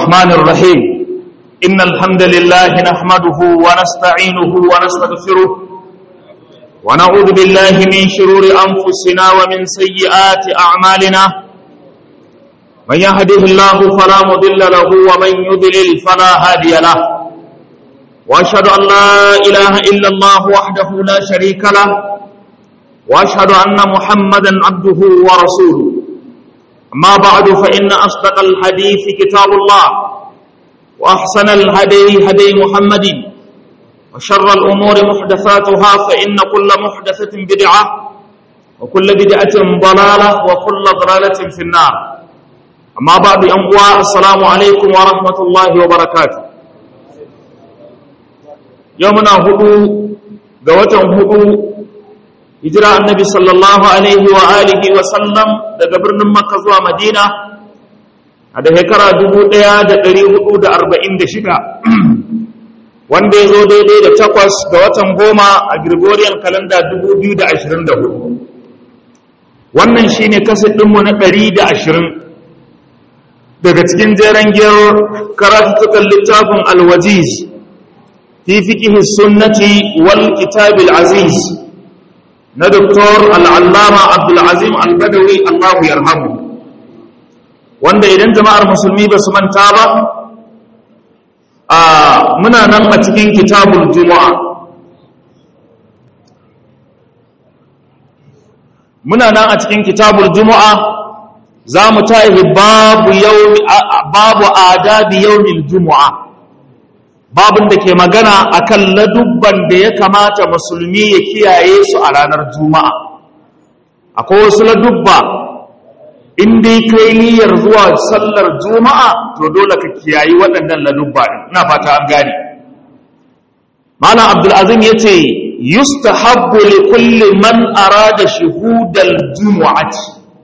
الرحمن الرحيم إن الحمد لله نحمده ونستعينه ونستغفره ونعوذ بالله من شرور أنفسنا ومن سيئات أعمالنا من يهده الله فلا مضل له ومن يضلل فلا هادي له وأشهد أن لا إله إلا الله وحده لا شريك له وأشهد أن محمدا عبده ورسوله أما بعد فإن أصدق الحديث كتاب الله وأحسن الهدي هدي محمد وشر الأمور محدثاتها فإن كل محدثة بدعة وكل بدعة ضلالة وكل ضلالة في النار أما بعد أنقوى السلام عليكم ورحمة الله وبركاته يومنا هدو قوة هدو hijira annabi sallallahu alaihi wa alihi wa sallam daga birnin makka zuwa madina a da shekara 1446 wanda ya zo daidai da takwas ga watan goma a gregorian calendar 2024 wannan shine kaset ɗinmu na 120 daga cikin jeren giyar karatutukan littafin alwajiz fi fiƙihi sunnati wal kitabil aziz na doktor al'allama abdulazim al-badawi allahu yarhamu wanda idan jama'ar musulmi ba su manta ba a muna nan a cikin kitabul juma'a muna nan a cikin kitabul juma'a za mu tahi babu babu adabi yawmil juma'a babin da ke magana akan ladubban da ya kamata musulmi ya kiyaye su a ranar juma'a akwai wasu ladubba in dai kai niyyar zuwa sallar juma'a to dole ka kiyayi waɗannan ladubba ina fata an gane malam abdulazim ya ce yustahabbu li kulli man arada shuhudal jumu'ati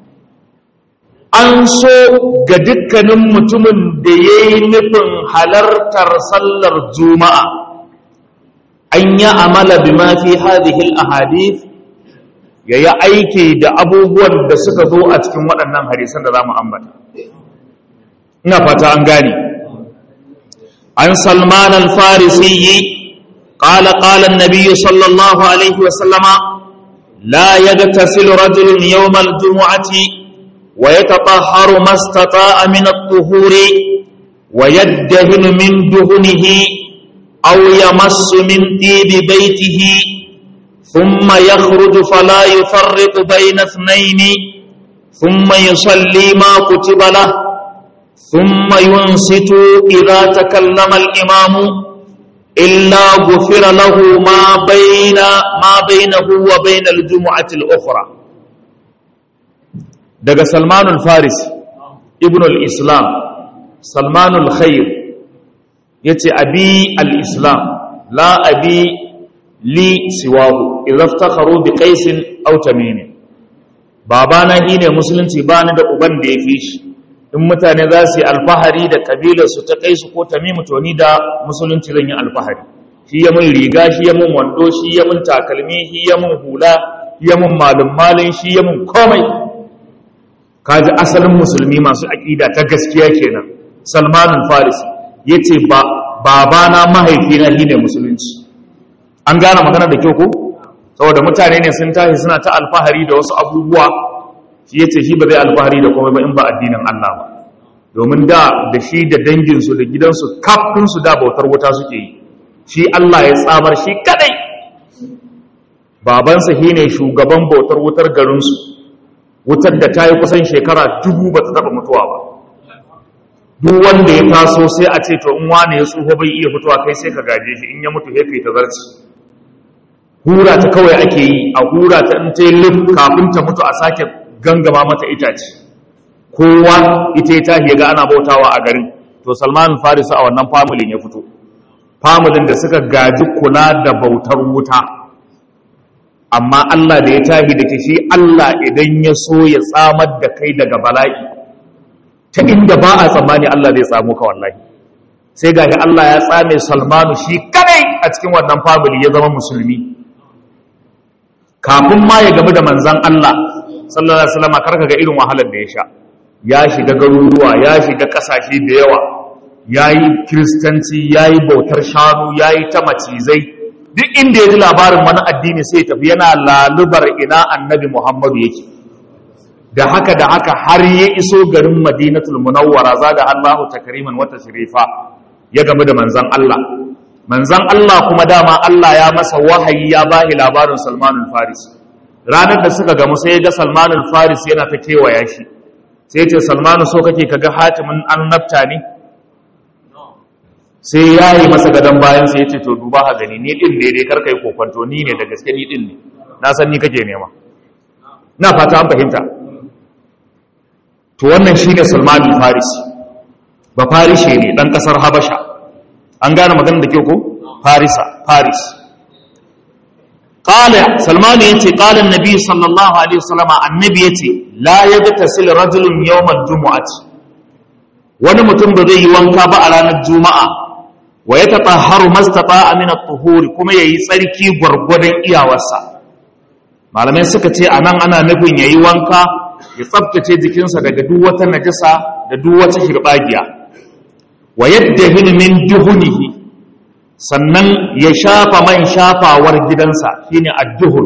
an so ga dukkanin mutumin da ya yi nufin halartar sallar juma'a an yi amala bi mafi hadihil ahadith ya yi aiki da abubuwan da suka zo a cikin waɗannan hadisan da za mu ambata ina fata an gane an salman al-farisi قال قال النبي صلى الله عليه وسلم لا يغتسل رجل يوم الجمعة ويتطهر ما استطاع من الطهور ويدهن من دهنه أو يمس من طيب بيته ثم يخرج فلا يفرق بين اثنين ثم يصلي ما كتب له ثم ينصت إذا تكلم الإمام إلا غفر له ما بين ما بينه وبين الجمعة الأخرى daga salmanul faris ibn al-islam salmanul khair ya ce abi al-islam la abi li siwahu idaftakharu bi qaisin aw tamim babana ne musulunci ba ni da uban da ya fi shi in mutane za su yi alfahari da kabilar su ta kaisu ko tamim to ni da musulunci zan yi alfahari shi ya mun riga shi ya mun wando shi ya mun takalmi shi ya mun hula shi ya mun malum malin shi ya mun komai kaji asalin musulmi masu aƙida ta gaskiya kenan salmanul farisi ya ce babana mahaifina shi ne musulunci an gane magana da kyau ko saboda mutane ne sun tashi suna ta alfahari da wasu abubuwa shi ya ce shi ba zai alfahari da komai ba in ba addinin Allah ba domin da da shi da danginsu da gidansu kafinsu da bautar wuta suke yi shi Allah ya tsamar shi kadai babansa shi ne shugaban bautar wutar garinsu wutar da ta yi kusan shekara dubu ba ta taba mutuwa ba duk wanda ya taso sai a ce to in wane ya tsoho bai iya fitowa kai sai ka gaje shi in ya mutu ya kai ta zarci hura ta kawai ake yi a hura ta in ta yi lif kafin ta mutu a sake gangama mata itace kowa ita ya tashi ga ana bautawa a garin to salman farisa a wannan familin ya fito familin da suka gaji kula da bautar wuta amma Allah da ya tahi da ke shi Allah idan ya so ya tsamar da kai daga bala'i ta inda ba a tsammani Allah zai tsamo ka wallahi sai ga Allah ya tsame Salmanu shi kadai a cikin wannan family ya zama musulmi kafin ma ya gamu da manzan Allah sallallahu alaihi wasallam karka ga irin wahalar da ya sha ya shiga garuruwa ya shiga kasashe da yawa ya yi kiristanci ya yi bautar shanu ya yi ta macizai duk inda ya ji labarin wani addini sai tafi yana lalubar ina annabi muhammadu yake da haka da haka har ya iso garin madinatul munawwara zaga allahu takriman wata shirifa ya gamu da manzan allah manzan allah kuma dama allah ya masa wahayi ya bahi labarin salmanul faris ranar da suka gamu sai ya ga salmanul faris yana ta kewaya shi sai ce salmanu so kake kaga hatimin annabta ne sai ya yi masa gadon bayan sai ya ce to duba ha gani ni din ne dai karka yi kokwanto ni ne da gaske ni din ne na san ni kake nema na fata an fahimta to wannan shi ne salmanu farisi ba farishe ne dan kasar habasha an gane magana da ke ko farisa faris قال سلمان يتي قال النبي صلى الله عليه وسلم النبي يتي لا يغتسل رجل يوم الجمعة wani mutum ba zai yi wanka ba a ranar juma'a wa ya tatahharu mastata min at-tuhuri kuma yayi tsarki gwargwadon iyawarsa malamai suka ce anan ana nufin yayi wanka ya tsaftace jikinsa daga duk wata najasa da duk wata hirbagiya wa yaddahin min duhunihi sannan ya shafa man shafawar gidansa shine adduhur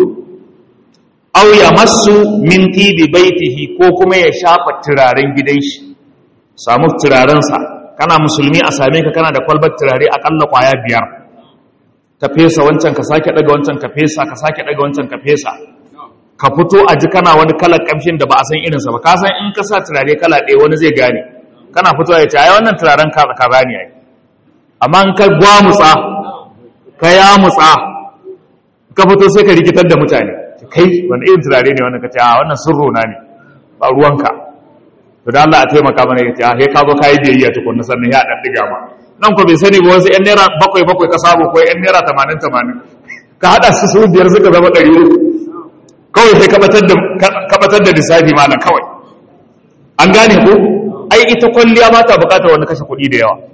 aw ya masu min tibi baitihi ko kuma ya shafa turaren gidan shi samu turarensa kana musulmi a same ka kana da kwalbar turare akalla kwaya biyar ka fesa wancan ka sake daga wancan ka fesa ka sake daga wancan ka fesa ka fito a ji kana wani kalar kamshin da ba a san irinsa ba ka san in ka sa turare kala ɗaya wani zai gane kana fitowa ya ce ai wannan turaren ka kaza ne ai amma in ka gwamutsa ka ya mutsa ka fito sai ka rikitar da mutane kai wani irin turare ne wannan ka ce a wannan sirro na ne ba ruwanka to da Allah a taimaka mana ya ce a sai ka zo ka yi biyayya tukunna sannan ya dan diga ma nan ko bai sani ba wasu yan naira bakwai bakwai ka samu ko yan naira tamanin tamanin ka haɗa su su biyar suka zama ɗari uku kawai sai ka batar da lissafi malam kawai an gane ko ai ita kwalliya ba ta bukatar wani kashe kuɗi da yawa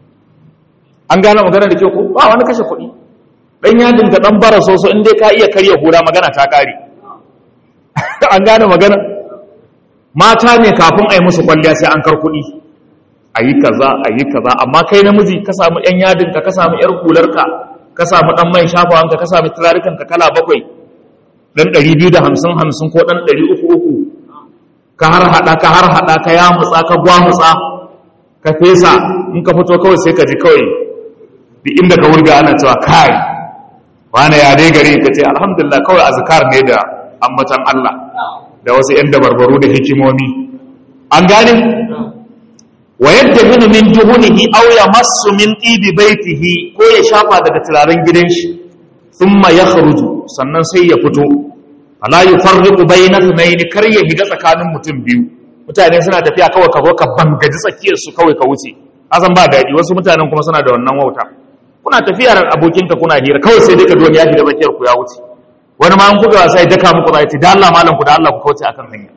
an gane magana da ke ko ba wani kashe kuɗi ɗan yadin ka ɗan bara soso in dai ka iya karya hura magana ta ƙare an gane magana mata ne kafin a yi musu kwalliya sai an kar kuɗi a yi kaza a yi kaza amma kai namiji ka samu ‘yan yadin ka ka samu ‘yar hularka ka samu ɗan mai shafawanka ka samu turarikan ka kala bakwai ɗan ɗari biyu da hamsin hamsin ko ɗan ɗari uku uku ka har haɗa ka har haɗa ka ya mutsa ka gwamutsa ka fesa in ka fito kawai sai ka ji kawai duk inda ka wurga ana cewa kai wani ya dai gari ka ce alhamdulillah kawai azkar ne da ambatan Allah da wasu ‘yan dabarbaru da hikimomi an gane wa yadda minu min duhunihi aw ya masu min ɗibi baitihi ko ya shafa daga turaren gidan shi thumma ya kharuju sannan sai ya fito ala yufarriqu bayna ithnayn kar ya higa tsakanin mutum biyu mutane suna tafiya kawai ka zo ka bangaji tsakiyar su kawai ka wuce azan ba daɗi wasu mutanen kuma suna da wannan wauta kuna tafiya da abokinka kuna hira kawai sai dai ka duwan ya shiga tsakiyar ku ya wuce wani ma an kuka wasa ya daka muku za ya ce da Allah malam ku da Allah ku kauce akan hanya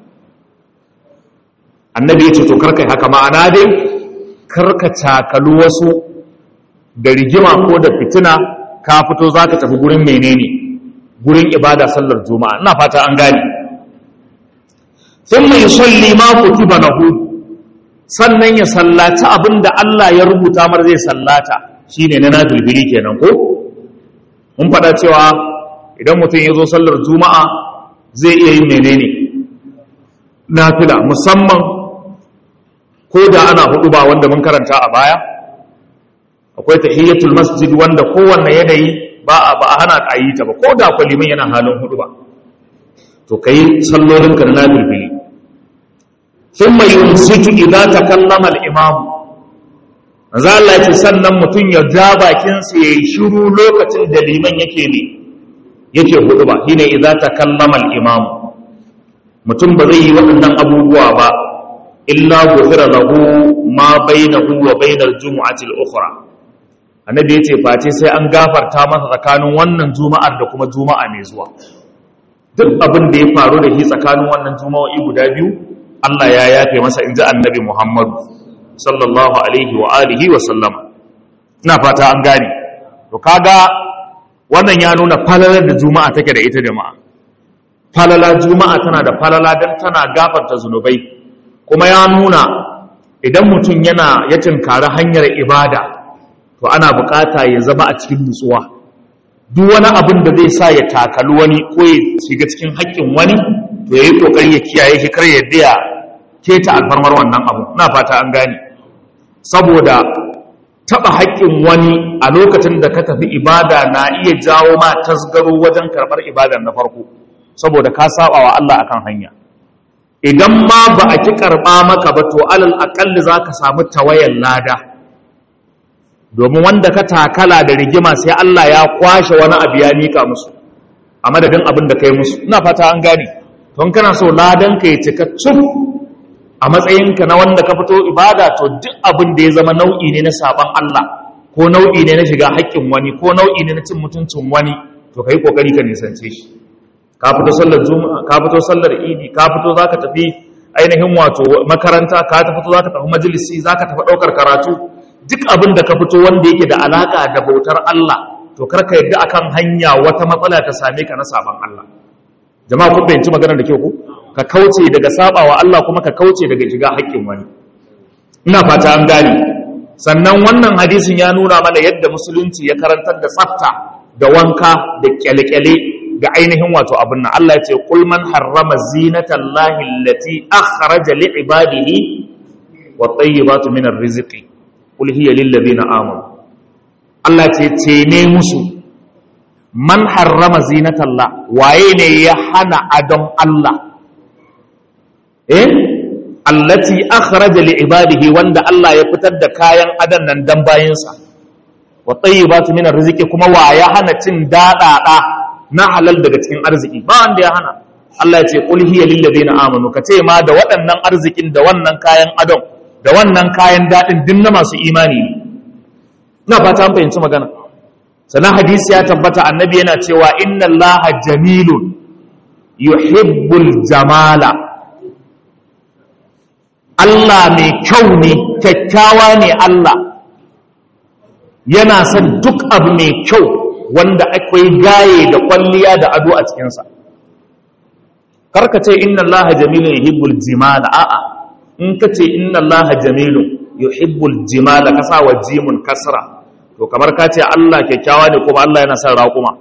annabi ya ce to karkai haka ma'ana dai karka cakalu wasu da rigima ko da fitina ka fito za ka tafi gurin menene gurin ibada sallar juma'a ina fata an gane sun mai salli ma kutiba lahu sannan ya sallaci abin da Allah ya rubuta mar zai sallata shine na nafilbili kenan ko mun faɗa cewa idan mutum ya zo sallar juma'a zai iya yin menene nafila musamman ko da ana hudu ba wanda mun karanta a baya akwai tahiyyatul masjid wanda kowanne yanayi ba a ba a hana ka yi ta ba ko da kwalimin yana halin hudu ba to kai sallolin ka na bilbili thumma yumsitu idza takallama al-imam manzo Allah ya ce sannan mutum ya ja bakin sa yayi shiru lokacin da liman yake ne yake hudu ba shine idza takallama al-imam mutum ba zai yi waɗannan abubuwa ba illa gufira lahu ma bainahu wa bainal jumu'ati al-ukhra annabi yace face sai an gafarta masa tsakanin wannan juma'ar da kuma juma'a mai zuwa duk abin da ya faru da shi tsakanin wannan juma'o'i guda biyu Allah ya yafe masa inji annabi Muhammadu sallallahu alaihi wa alihi wa sallama ina fata an gane to kaga wannan ya nuna falalar da juma'a take da ita jama'a falala juma'a tana da falala dan tana gafarta zunubai kuma ya nuna idan mutum yana ya tinkari hanyar ibada to ana bukata ya zama a cikin nutsuwa duk wani abin da zai sa ya takali wani ko ya shiga cikin haƙƙin wani to ya yi ƙoƙari ya kiyaye shi kar ya ya keta alfarmar wannan abu na fata an gane saboda taɓa haƙƙin wani a lokacin da ka tafi ibada na iya jawo ma tasgaro wajen karɓar ibadar na farko saboda ka saba wa Allah akan hanya idan ma ba a ki karɓa maka ba to alal aƙalli za ka samu tawayan lada domin wanda ka takala da rigima sai Allah ya kwashe wani abu ya mika musu a madadin abin da kai musu ina fata an gane don kana so ladan ka ya cika cuf a matsayinka na wanda ka fito ibada to duk abin da ya zama nau'i ne na saban Allah ko nau'i ne na shiga haƙƙin wani ko nau'i ne na cin mutuncin wani to kai kokari ka nisance shi ka fito sallar juma'a ka fito sallar idi ka fito zaka tafi ainihin wato makaranta ka tafi zaka tafi majalisi zaka tafi daukar karatu duk abin da ka fito wanda yake da alaka da bautar Allah to karka yadda akan hanya wata matsala ta same ka na saban Allah jama'a kun fahimci maganar da kyau ku ka kauce daga sabawa Allah kuma ka kauce daga shiga haƙƙin wani ina fata an gane sannan wannan hadisin ya nuna mana yadda musulunci ya karantar da tsafta da wanka da kyale-kyale ga ainihin wato abin nan Allah ya ce qul man harrama zinatallahi allati akhraja li ibadihi wat tayyibatu minar rizqi qul hiya lil ladina amanu Allah ce ce ne musu man harrama zinatallah waye ne ya hana adon Allah eh allati akhraja li ibadihi wanda Allah ya fitar da kayan adan nan dan bayinsa wa tayyibatu minar rizqi kuma wa ya hana cin dadada na halal daga cikin arziki ba wanda ya hana Allah ya ce qul hiya lil ladina amanu ka ce ma da waɗannan arzikin da wannan kayan adon da wannan kayan dadin din na masu imani ne ina fata an fahimci magana sannan hadisi ya tabbata annabi yana cewa inna allaha jamilun yuhibbul jamala Allah mai kyau ne kyakkyawa ne Allah yana son duk abu mai kyau wanda akwai gaye da kwalliya da ado a cikinsa karka ce inna allaha jamilun yuhibbul jimala a'a in ka ce inna allaha jamilun yuhibbul jimala ka sa wa jimun kasra to kamar ka ce Allah kyakkyawa ne kuma Allah yana son raƙuma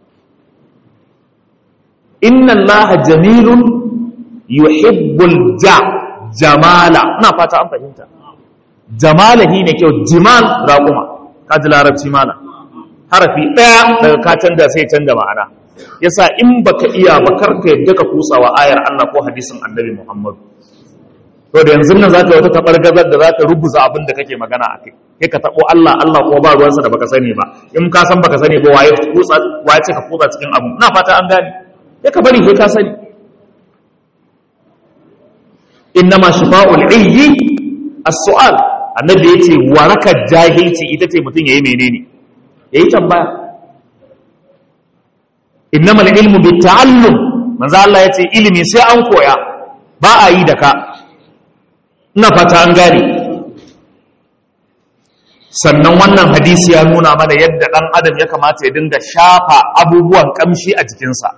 inna allaha jamilun yuhibbul ja jamala ina fata an fahimta jamala hi ne kyau jimal raƙuma ka ji larabci mana harafi ɗaya daga ka canza sai canza ma'ana yasa in baka iya ba karka yadda ka kusawa ayar Allah ko hadisin annabi Muhammad to da yanzu nan zaka wata tabargazar da zaka rubuza abin da kake magana akai kai ka tabo Allah Allah ko ba ruwansa da baka sani ba in ka san baka sani ba waye kutsa waye ce ka kutsa cikin abu ina fata an gane sai ka bari kai ka sani innama shifa'ul ayyi as-su'al annabi yace warakar jahilci ita ce mutun yayi menene yayi tambaya innamal ilmu bitta'allum manzo Allah yace ilimi sai an koya ba a yi da ka ina fata an gane sannan wannan hadisi ya nuna mana yadda dan adam ya kamata ya dinga shafa abubuwan kamshi a jikinsa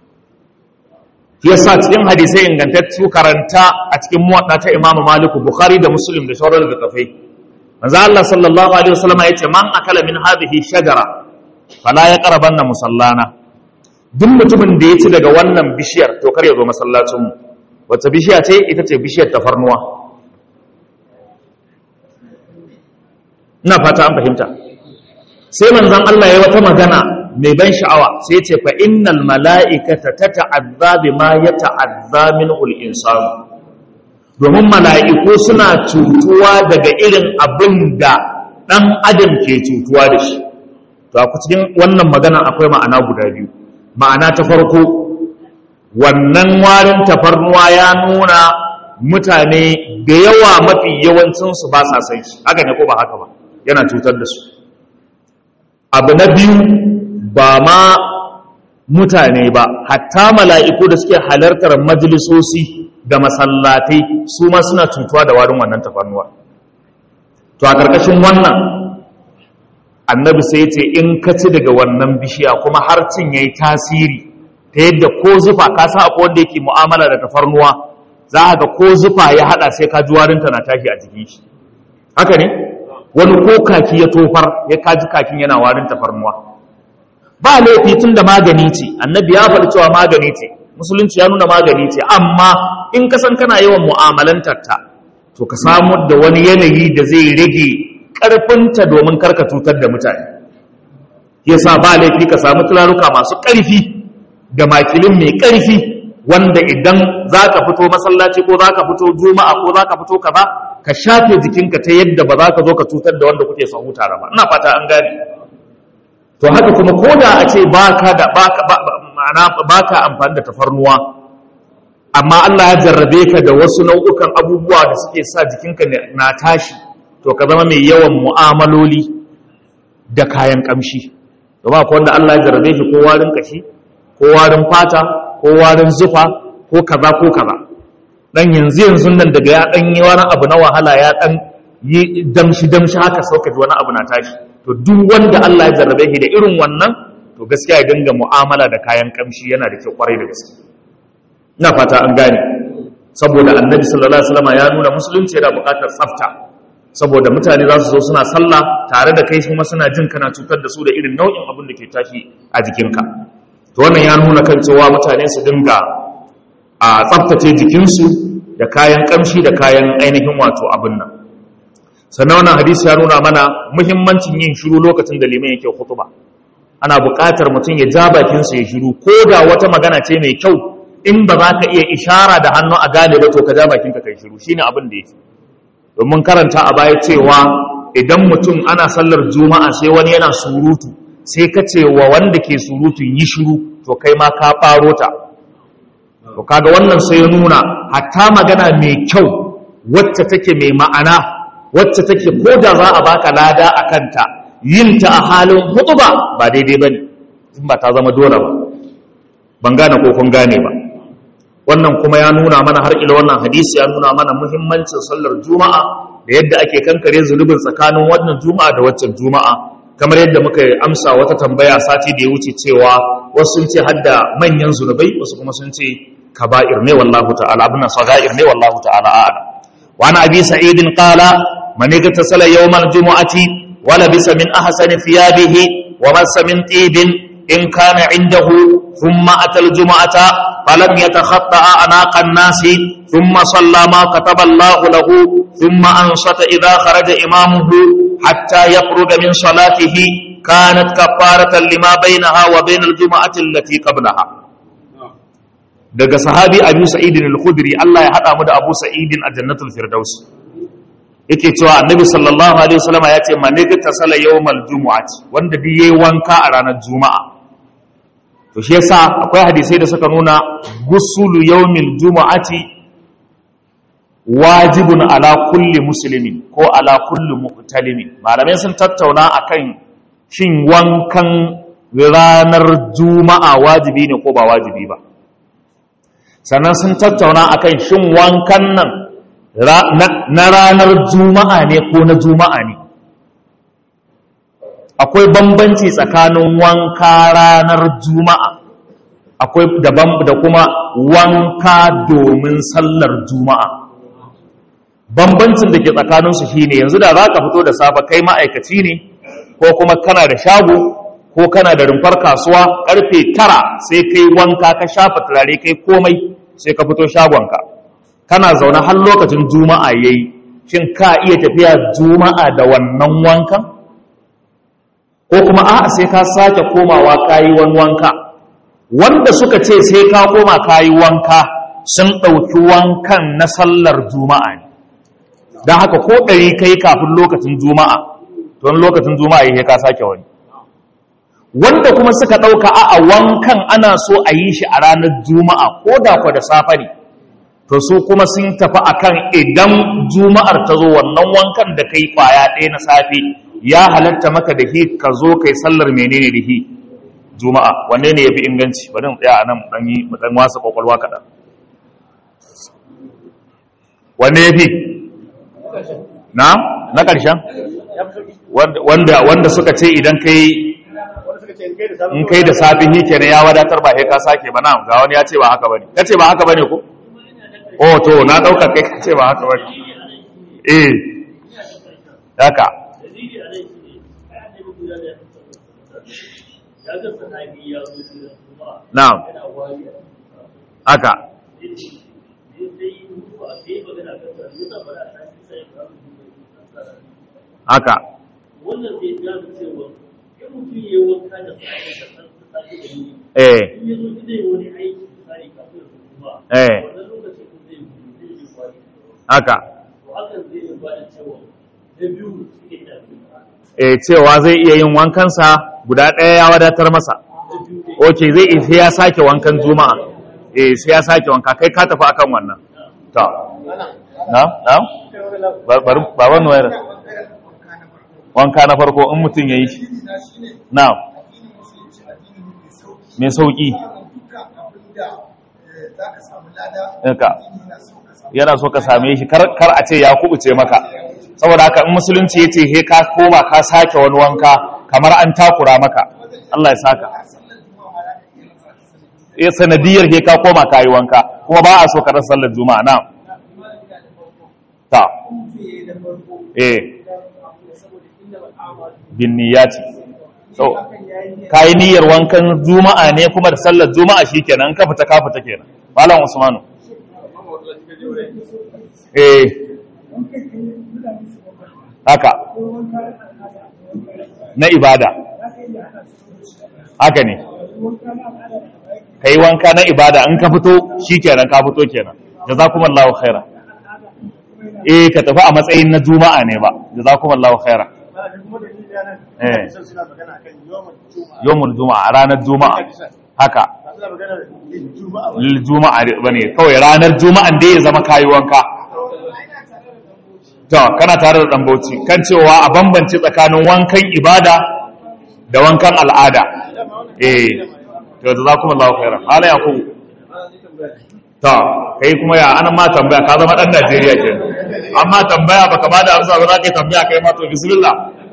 yasa cikin hadisai ingantattu karanta a cikin muwadda ta Imam Malik Bukhari da Muslim da sauran littafai manzo Allah sallallahu alaihi wasallam yace man akala min hadhihi shajara fala yaqrabanna musallana duk mutumin da ya ci daga wannan bishiyar to kar ya zo masallacin mu wata bishiya ce ita ce bishiyar tafarnuwa ina fata an fahimta sai manzon Allah ya wata magana mai ban sha'awa sai ce fa innal mala'ikata tata'azza bima yata'azza minhu al-insan domin mala'iku suna cutuwa daga irin abin da dan adam ke cutuwa da shi to a cikin wannan magana akwai ma'ana guda biyu ma'ana ta farko wannan warin tafarnuwa ya nuna mutane da yawa mafi yawancinsu ba sa san shi haka ne ko ba haka ba yana cutar da su abu na biyu ba ma mutane ba hatta mala'iku da suke halartar majalisosi da masallatai su ma suna cutuwa da warin wannan tafarnuwa to a ƙarƙashin wannan annabi sai ce in ka ci daga wannan bishiya kuma har cin ya yi tasiri ta yadda ko zufa ka sa akwai wanda yake mu'amala da tafarnuwa za ga ko zufa ya hada sai ka ji warinta na tashi a jikin shi haka ne wani ko kaki ya tofar ya kaji kakin yana warin tafarnuwa ba laifi tun da magani ce annabi ya faɗi cewa magani ce musulunci ya nuna magani ce amma in ka san kana yawan mu'amalantar ta to ka samu da wani yanayi da zai rage ƙarfinta domin karka cutar da mutane yasa ba laifi ka samu turaruka masu ƙarfi da makilin mai ƙarfi wanda idan za ka fito masallaci ko za ka fito juma'a ko za ka fito kaza ka shafe jikinka ta yadda ba za ka zo ka cutar da wanda kuke sahu tare ba ina fata an gane to haka kuma ko da a ce baka da baka ma'ana baka amfani da tafarnuwa amma Allah ya jarrabe ka da wasu nau'ukan abubuwa da suke sa jikinka na tashi to ka zama mai yawan mu'amaloli da kayan kamshi domin akwai wanda Allah ya jarrabe shi ko warin kashi ko warin fata ko warin zufa ko kaza ko kaza dan yanzu yanzu nan daga ya dan yi wani abu na wahala ya dan yi damshi damshi haka sauka wani abu na tashi to duk wanda Allah ya jarrabe shi da irin wannan to gaskiya ya dinga mu'amala da kayan kamshi yana da kyau kwarai da gaske ina fata an gane saboda annabi sallallahu alaihi wasallam ya nuna musulunci yana buƙatar tsafta saboda mutane za su zo suna sallah tare da kai kuma suna jin kana cutar da su da irin nau'in abin da ke tashi a jikinka to wannan ya nuna kan cewa mutane su dinga a tsaftace jikinsu da kayan kamshi da kayan ainihin wato abin nan sannan wannan hadisi ya nuna mana muhimmancin yin shiru lokacin da liman yake khutba ana buƙatar mutum ya ja bakinsa ya shiru ko da wata magana ce mai kyau in ba za ka iya ishara da hannu a gane ba to ka ja bakinka kai shiru shine abin da yake domin karanta a baya cewa idan mutum ana sallar juma'a sai wani yana surutu sai ka ce wa wanda ke surutu yi shiru to kai ma ka faro ta to kaga wannan sai ya nuna hatta magana mai kyau wacce take mai ma'ana wacce take ko da za a baka lada a kanta yin ta a halin hutuba ba daidai ba ne in ba ta zama dole ba ban gane ko kun gane ba wannan kuma ya nuna mana har ila wannan hadisi ya nuna mana muhimmancin sallar juma'a da yadda ake kankare zunubin tsakanin wannan juma'a da waccan juma'a kamar yadda muka amsa wata tambaya sati da ya wuce cewa wasu sun ce hadda manyan zunubai wasu kuma sun ce kaba'ir ne wallahu ta'ala abin sagair ne wallahu ta'ala a'lam wa ana abi sa'idin qala man igtasala yawm al-jum'ati wa labisa min ahsani thiyabihi wa massa min tibin in kana indahu thumma ata al-jum'ata falam yatakhatta anaqa an-nasi thumma salla ma kataba Allah lahu thumma ansata idha kharaja imamuhu hatta yakhruja min salatihi kanat kafaratan lima bainaha wa bain al-jum'ati allati qablaha daga sahabi abu sa'idin al-khudri Allah ya hada mu da abu sa'idin a jannatul firdaus yake cewa annabi sallallahu alaihi wasallam ya ce man ta sala yawmal jumu'ati wanda duk yayi wanka a ranar juma'a to shi yasa akwai hadisai da suka nuna gusulu yawmil jumu'ati wajibun ala kulli muslimin ko ala kulli muhtalimin malamai sun tattauna akan shin wankan ranar juma'a wajibi ne ko ba wajibi ba sannan sun tattauna akan shin wankan nan na ranar juma'a ne ko na juma'a ne akwai bambanci tsakanin wanka ranar juma'a akwai daban da kuma wanka domin sallar juma'a bambancin da ke tsakaninsu shine yanzu da za ka fito da safe kai ma'aikaci ne ko kuma kana da shago ko kana da rumfar kasuwa karfe tara sai kai wanka ka shafa turare kai komai sai ka fito shagonka kana zaune har lokacin juma'a yayi shin ka iya tafiya juma'a da wannan wankan ko kuma a'a sai ka sake komawa kayi wani wanka wanda suka ce sai ka koma kayi wanka sun ɗauki wankan na sallar juma'a ne don haka ko ɗari kai kafin lokacin juma'a don lokacin juma'a yake ka sake wani wanda kuma suka ɗauka a wankan ana so a yi shi a ranar juma'a ko da kwa da safe ne to su kuma sun tafi akan idan juma'ar ta zo wannan wankan da kai kwaya ɗaya na safe ya halatta maka da hi ka zo kai sallar menene da hi juma'a wanne ne ya fi inganci bari mu tsaya a nan ɗan yi ɗan wasa kwakwalwa kaɗan wanne ya fi na na ƙarshen wanda suka ce idan kai in kai da safi hi kenan ya wadatar ba sai ka sake ba na ga wani ya ce ba haka bane kace ba haka bane ko oh to na ɗauka kai ka ce ba haka ba eh haka na'am haka haka wannan zai ja da cewa in mutum ya yi wanka da safe da safe da yi eh in ya zo zai wani aiki misali kafin su kuma eh wannan lokacin kun zai zai yi kwari haka to hakan zai yi ba da cewa na biyu suke da eh cewa zai iya yin wankansa guda ɗaya ya wadatar masa ok zai iya sai ya sake wankan juma'a eh sai ya sake wanka kai ka tafi akan wannan to na na bari baban wayar wanka na farko in mutum ya yi shi na mai sauki Ɗinka. yana so ka same shi kar kar a ce ya kubuce maka saboda haka in musulunci ya ce he ka koma ka sake wani wanka kamar an takura maka Allah ya saka eh sanadiyar he ka koma ka yi wanka kuma ba a so ka rasa sallar juma'a na ta eh bin niyyati so kai niyyar wankan juma'a ne kuma da sallar juma'a shikenan ka fita ka fita kenan malam usmanu eh haka na ibada haka ne kai wanka na ibada in ka fito shikenan ka fito kenan jazakumullahu khaira eh ka tafi a matsayin na juma'a ne ba jazakumullahu khaira eh yawmul juma'a ranar juma'a haka lil juma'a bane kawai ranar juma'an da ya zama kayi wanka to kana tare da dan bauchi kan cewa a bambance tsakanin wankan ibada da wankan al'ada eh to jazakumullahu khairan hala yakub to kai kuma ya anan ma tambaya ka zama dan Najeriya ke amma tambaya baka ba da amsa ba za ka yi tambaya kai ma to bismillah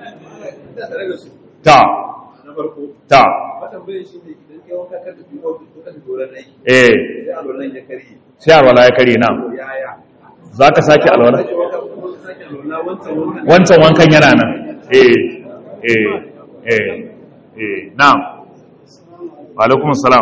ta na farko ta matambayin shi ne idan kai wanka kan tafi ofis ko kan doron aiki eh sai alwalan ya karye sai alwala ya kare na yaya za ka sake alwala sake wanka ko ka sake alwala wancan wankan wancan wankan yana nan eh eh eh eh na'am wa alaikum salam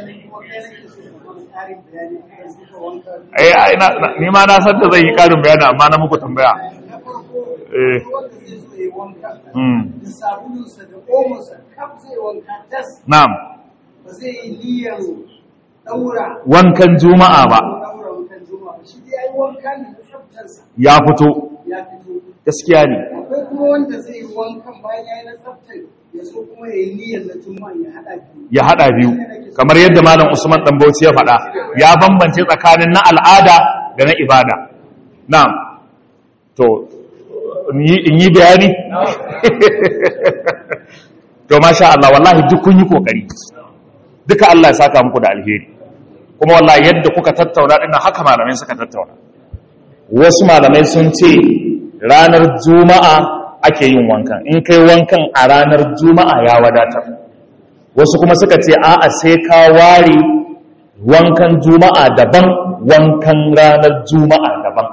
eh ai na na- ni ma na san da zai yi karin bayani amma na muku tambaya eh mm da sabulunsa da omonsa kaf zai wanka tas na'am ba zai yi niyyar daura wankan juma'a ba daura wankan juma'a ba shi dai ai wanka ne na tsaftarsa ya fito ya fito gaskiya ne akwai kuma wanda zai yi wankan bayan ya yi na tsaftar ya so kuma ya yi niyyar na juma'a ya haɗa biyu ya hada biyu kamar yadda malam Usman dan Bauchi ya faɗa ya bambance tsakanin na al'ada da na ibada na'am to in yi- in yi bayani to masha Allah wallahi duk kun yi kokari duka Allah ya saka muku da alheri kuma wallahi yadda kuka tattauna din nan haka malamai suka tattauna wasu malamai sun ce ranar juma'a ake yin wankan in kai wankan a ranar juma'a ya wadatar wasu kuma suka ce a'a sai ka ware wankan juma'a daban wankan ranar juma'a daban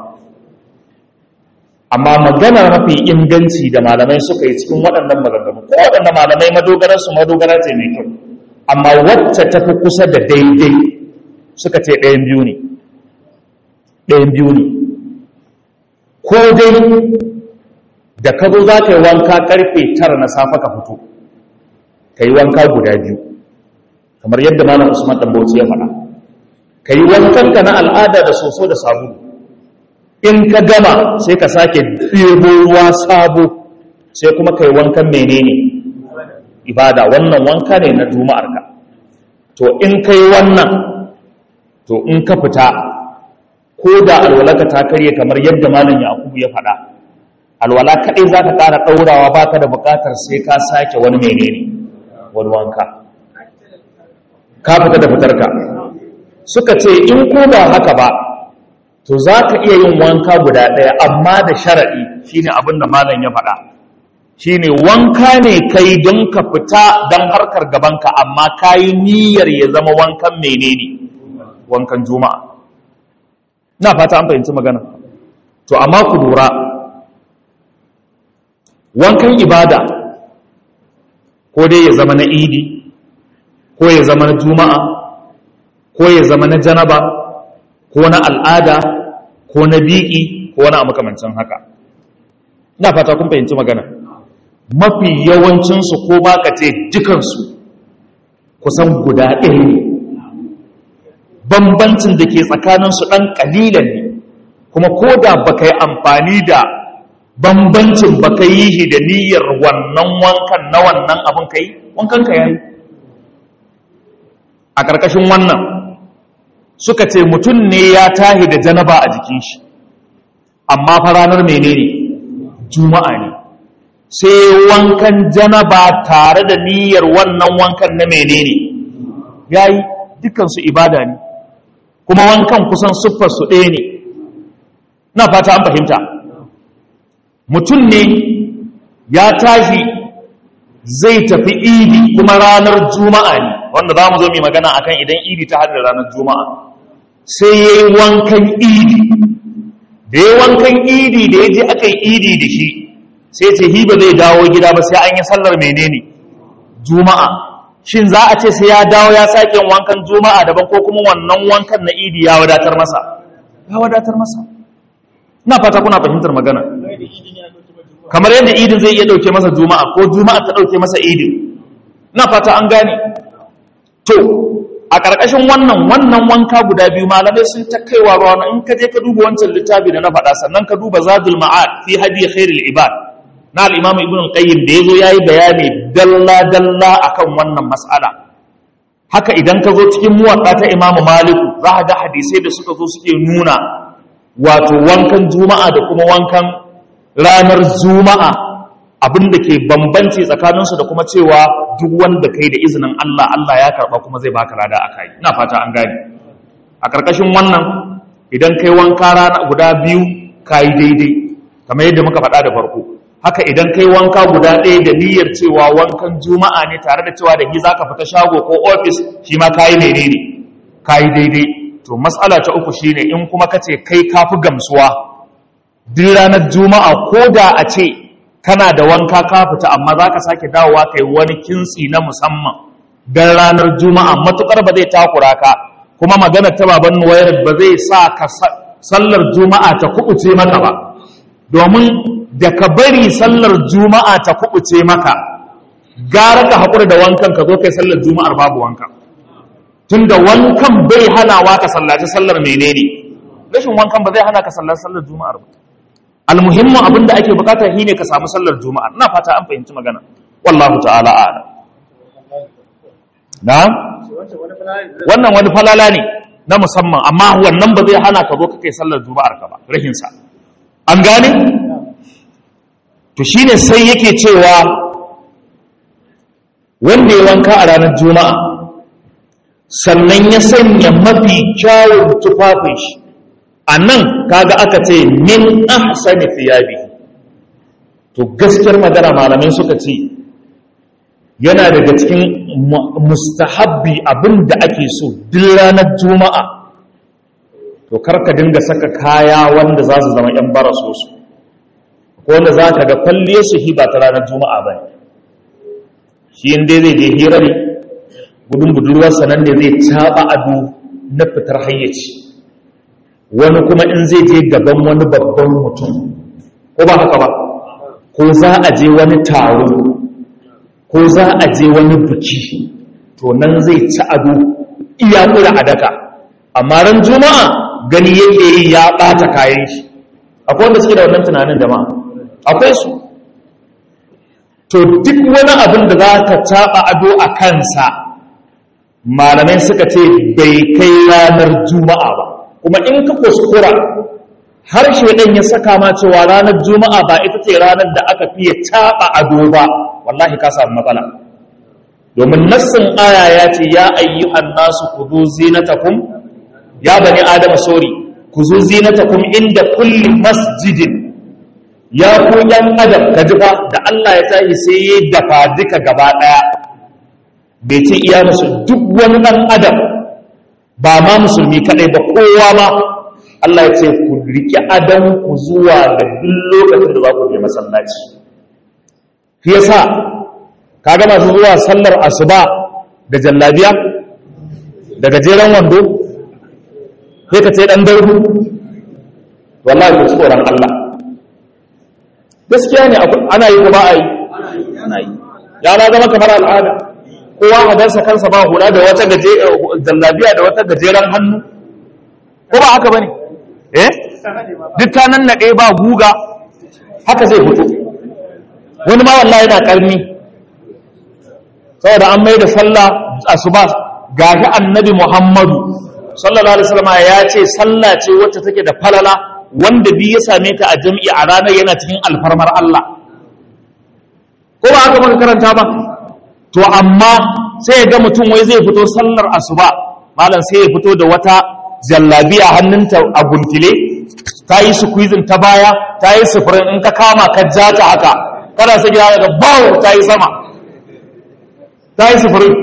amma maganar mafi inganci da malamai suka yi cikin waɗannan maganganu ko waɗannan malamai madogararsu madogara ce mai kyau amma wacce ta fi kusa da daidai suka ce ɗayan biyu ne ɗayan biyu ne ko dai da ka zo za ka yi wanka ƙarfe tara na safe ka fito ka yi wanka guda biyu kamar yadda malam usman dan bauchi ya faɗa ka yi wankanka na al'ada da soso da sabulu in ka gama sai ka sake ɗebo ruwa sabo sai kuma ka yi wankan menene ibada wannan wanka ne na juma'arka to in ka yi wannan to in ka fita ko da alwalaka ta karye kamar yadda malam yakubu ya faɗa alwala kaɗai za ka ƙara ɗaurawa ba ka da buƙatar sai ka sake wani menene wani wanka ka fita da fitarka suka ce in ko ba haka ba to za ka iya yin wanka guda ɗaya amma da sharaɗi shine abin da malam ya faɗa shine wanka ne kai don ka fita don harkar gabanka amma ka yi niyyar ya zama wankan menene wankan juma'a na fata an fahimci magana to amma ku lura wankan ibada ko dai ya zama na idi ko ya zama na juma'a ko ya zama na janaba ko na al'ada ko na biki ko na makamancin haka ina fata kun fahimci magana mafi yawancinsu ko ba ka ce dukansu kusan guda ɗaya ne bambancin da ke tsakaninsu ɗan ƙalilan ne kuma ko da ba ka yi amfani da bambancin ba ka yi shi da niyyar wannan wankan na wannan abin ka yi wankan ka yayi a ƙarƙashin wannan suka ce mutum ne ya tahi da janaba a jikin shi amma fa ranar menene juma'a ne sai wankan janaba tare da niyyar wannan wankan na menene yayi dukansu ibada ne kuma wankan kusan siffar su ɗaya ne na fata an fahimta mutum ne ya tashi zai tafi idi kuma ranar juma'a ne wanda za mu zo mai magana akan idan idi ta hada ranar juma'a sai ya yi wankan idi da ya wankan idi da ya je aka yi idi da shi sai ce hi ba zai dawo gida ba sai an yi sallar menene juma'a shin za a ce sai ya dawo ya sake wankan juma'a daban ko kuma wannan wankan na idi ya wadatar masa ya wadatar masa ina fata kuna fahimtar magana kamar yadda idin zai iya dauke masa juma'a ko juma'a ta dauke masa idin ina fata an gane to a ƙarƙashin wannan wannan wanka guda biyu malamai sun ta kaiwa ruwa in ka je ka duba wancan littafi da na faɗa sannan ka duba zadul ma'ad fi hadi khairul ibad na al-imam ibn al-qayyim da yazo yayi bayani dalla dalla akan wannan mas'ala haka idan ka zo cikin muwatta ta imamu maliku za ka ga hadisai da suka zo suke nuna wato wankan juma'a da kuma wankan ranar juma'a abin da ke bambanci tsakaninsu da kuma cewa duk wanda kai da izinin Allah Allah ya karba kuma zai baka lada a kai ina fata an gane a karkashin wannan idan kai wanka rana guda biyu kai daidai kamar yadda muka faɗa da farko haka idan kai wanka guda ɗaya da niyyar cewa wankan juma'a ne tare da cewa da shi zaka fita shago ko ofis shi ma kai menene kai daidai to matsala ta uku shine in kuma kace kai kafi gamsuwa duk ranar juma'a ko da a ce kana da wanka ka fita amma za ka sake dawowa kai wani kintsi na musamman don ranar juma'a matukar ba zai takura ka kuma magana ta baban nuwayar ba zai sa ka sallar juma'a ta kubuce maka ba domin da ka bari sallar juma'a ta kubuce maka gara ka haƙura da wankan ka zo kai sallar juma'ar babu wankan tunda wankan bai hanawa ka sallaci sallar menene rashin wankan ba zai hana ka sallaci sallar juma'ar ba almuhimmin abin da ake bukata shine ka samu sallar juma'a ina fata an fahimci magana wallahu ta'ala a'lam na wannan wani falala ne na musamman amma wannan ba zai hana ka zo ka kai sallar juma'ar ka ba rahin sa an gane to shine sai yake cewa wanda ya wanka a ranar juma'a sannan ya sanya mafi kyawun tufafin shi a nan kaga aka ce min ahsani thiyabi to gaskiyar magana malamai suka ce yana daga cikin mustahabbi abin da ake so duk ranar juma'a to karka dinga saka kaya wanda za su zama yan baraso su ko wanda za ka ga kwalle su hi ba ta ranar juma'a ba shi inda zai je hirari gudun budurwarsa nan ne zai taɓa ado na fitar hayyaci wani kuma in zai je gaban wani babban mutum ko ba haka ba ko za a je wani taro ko za a je wani buki to nan zai ci ado iya kura a daka amma ran juma'a gani yake yi ya ɓata kayan shi akwai wanda suke da wannan tunanin jama'a akwai su to duk wani abin da za ka taɓa ado a kansa malamai suka ce bai kai ranar juma'a ba kuma in ka kuskura har shaidan ya saka ma cewa ranar juma'a ba ita ce ranar da aka fiye taɓa ado ba wallahi ka samu matsala domin nassin aya ya ce ya ayyuhan nasu ku zo zinatakum ya bani adama sori ku zo zinatakum inda kulli masjidin ya ku yan adam ka ji fa da Allah ya tashi sai ya dafa duka gaba daya bai ce iya musu duk wani dan adam ba ma musulmi kadai ba kowa ma Allah ya ce ku riƙe adam ku zuwa da duk lokacin da za ku je masallaci shi yasa kaga masu zuwa sallar asuba da jallabiya da gajeren wando sai ka ce dan daudu wallahi ku tsoron Allah gaskiya ne ana yi ko ba a yi ana yi ya na zama kamar al'ada kowa hadarsa kansa ba hula da wata gaje jallabiya da wata gajeren hannu ko ba haka bane eh duk ta nan naɗe ba guga haka zai fito wani ma wallahi yana karni saboda an mai da sallah asuba gashi annabi Muhammadu sallallahu alaihi wasallam ya ce sallah ce wacce take da falala wanda bi ya same ta a jami'i a ranar yana cikin alfarmar Allah ko ba haka muka karanta ba to amma sai ya ga mutum wai zai fito sallar asuba malam sai ya fito da wata jallabiya hannunta a guntile ta yi squeezing ta baya ta yi sufurin in ka kama ka ja ta haka kana sai gida daga bawo ta yi sama ta yi sufurin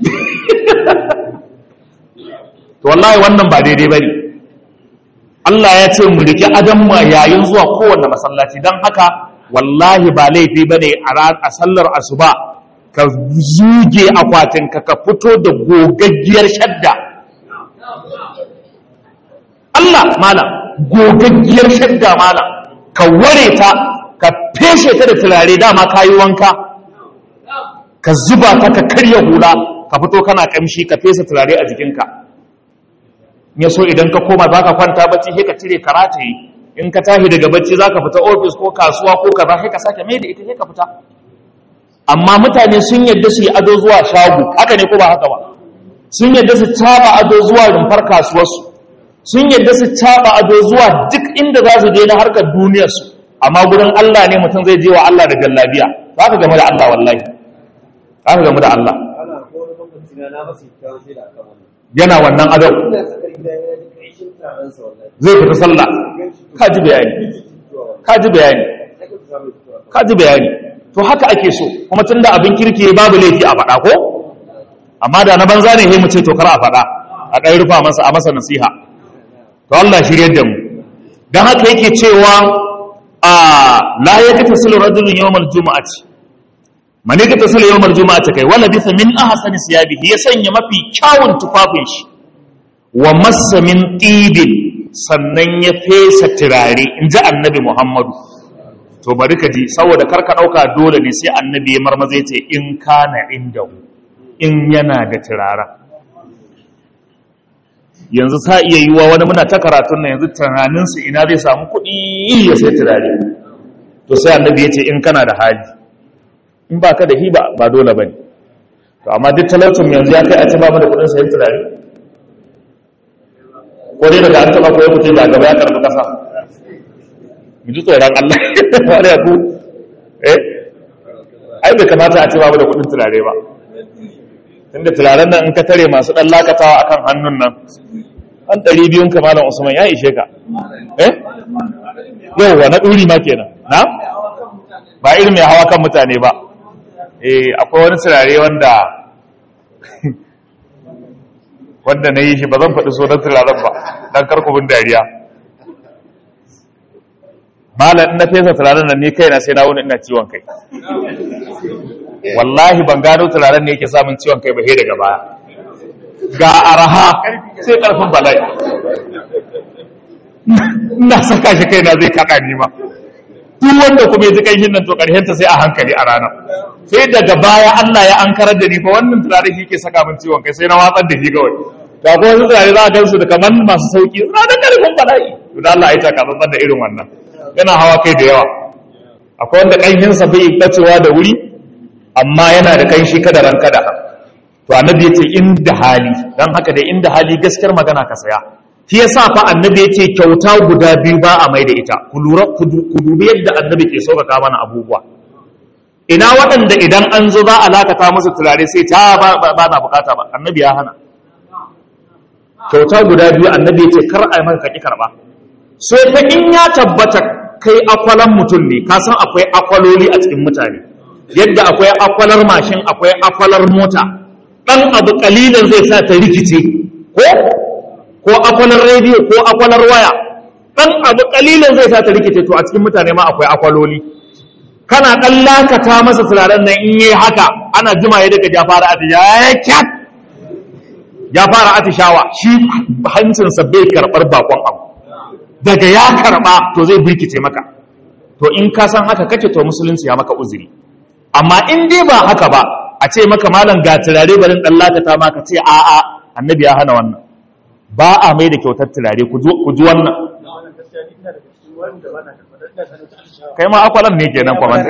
to wallahi wannan ba daidai bane Allah ya ce mu riki adam ma yayin zuwa kowanne masallaci dan haka wallahi ba laifi bane a sallar asuba ka zuge akwatin ka ka fito da gogaggiyar shadda Allah malam gogaggiyar shadda malam ka ware ta ka feshe ta da turare dama kayi wanka ka zuba ta ka karya hula ka fito kana kamshi ka fesa turare a jikinka ya so idan ka koma za ka kwanta bacci sai ka cire karata yi in ka tashi daga bacci za ka fita ofis ko kasuwa ko kaza sai ka sake mai da ita sai ka fita amma mutane sun yadda su yi ado zuwa shago haka ne ko ba haka ba sun yadda su taba ado zuwa rumfar kasuwarsu sun yadda su taba ado zuwa duk inda za su je na harkar duniyarsu amma gurin Allah ne mutum zai je wa Allah da jallabiya za ka game da Allah wallahi za ka game da Allah ana ko wani lokaci na na masa kyawun shaida akan wannan yana wannan adon ina tsakar gida ya ji ƙarshen taron sa wallahi zai fita sallah ka ji bayani ka ji bayani sai ka samu fitowa ka ji bayani to haka ake so kuma tun da abin kirki babu laifi a faɗa ko amma da na banza ne sai mu ce to kar a faɗa a ɗan rufa masa a masa nasiha to Allah shiryar da mu dan haka yake cewa a la yaktasilu rajulun yawmal jumu'ati man yaktasilu yawmal jumu'ati kai wala bisa min ahsani siyabihi ya sanya mafi kyawun tufafin shi wa massa min tibin sannan ya fesa turare in ji annabi Muhammadu to bari ka ji saboda karka ɗauka dole ne sai annabi ya marmaza ce in kana inda in yana da turaren yanzu sa iya yiwa wani muna ta karatun nan yanzu tunaninsu ina zai samu kuɗi ya sai turare to sai annabi ya ce in kana da hali in ba ka da hiba ba dole ba ne to amma duk talaucin yanzu ya kai a ci ba mu da kuɗin sayan turare ko dai daga an taɓa ko ya mutu da gaba ya karɓi ƙasa mu ji tsoron Allah wani ya ku eh ai bai kamata a ce babu da kudin turare ba tunda turaren nan in ka tare masu dan lakatawa akan hannun nan an ɗari biyun ka malam usman ya ishe ka eh yauwa na ɗuri ma kenan na ba irin mai hawa kan mutane ba eh akwai wani turare wanda wanda na yi shi ba zan faɗi sunan turaren ba dan karkubin dariya malam na fesa turaren nan ni kaina sai na wuni ina ciwon kai wallahi ban gano turaren ne yake samun ciwon kai ba he daga baya ga araha sai karfin bala'i ina saka shi kaina zai kaɗa ni ma duk wanda kuma ya ji kanshin nan to ta sai a hankali a ranar sai daga baya Allah ya ankarar da ni fa wannan turare shi ke saka min ciwon kai sai na watsar da shi kawai ga kuma wasu turare za a gansu da kamar masu sauki suna da karfin bala'i to da Allah ya taka tsantsan da irin wannan yana hawa kai da yawa akwai wanda ƙanshinsa bai bacewa da wuri amma yana da ƙanshi kada ran kada to annabi ya ce inda hali don haka da inda hali gaskiyar magana ka saya shi yasa fa annabi ya ce kyauta guda biyu ba a mai da ita ku lura ku dubi yadda annabi ke sauƙaƙa mana abubuwa ina waɗanda idan an zo za a lakata musu turare sai ta ba na bukata ba annabi ya hana kyauta guda biyu annabi ya ce kar a yi maka kaki karɓa sai ta in ya tabbata kai akwalan mutum ne ka san akwai akwaloli a cikin mutane yadda akwai akwalar mashin akwai akwalar mota ɗan abu ƙalilan zai sa ta rikice ko ko akwalar rediyo ko akwalar waya dan abu kalilan zai sa ta rikice to a cikin mutane ma akwai akwaloli kana dan lakata masa turaren nan in yi haka ana jima ya daga ya fara atishawa ya kyat ya fara atishawa shi hancinsa bai karɓar bakon abu daga ya karɓa to zai birkice maka to in ka san haka kake to musulunci ya maka uzuri amma in dai ba haka ba a ce maka malam ga turare barin dan lakata ma ka ce a'a annabi ya hana wannan ba a mai da kyautar turare ku ji wannan kai ma akwalan ne kenan kwamanda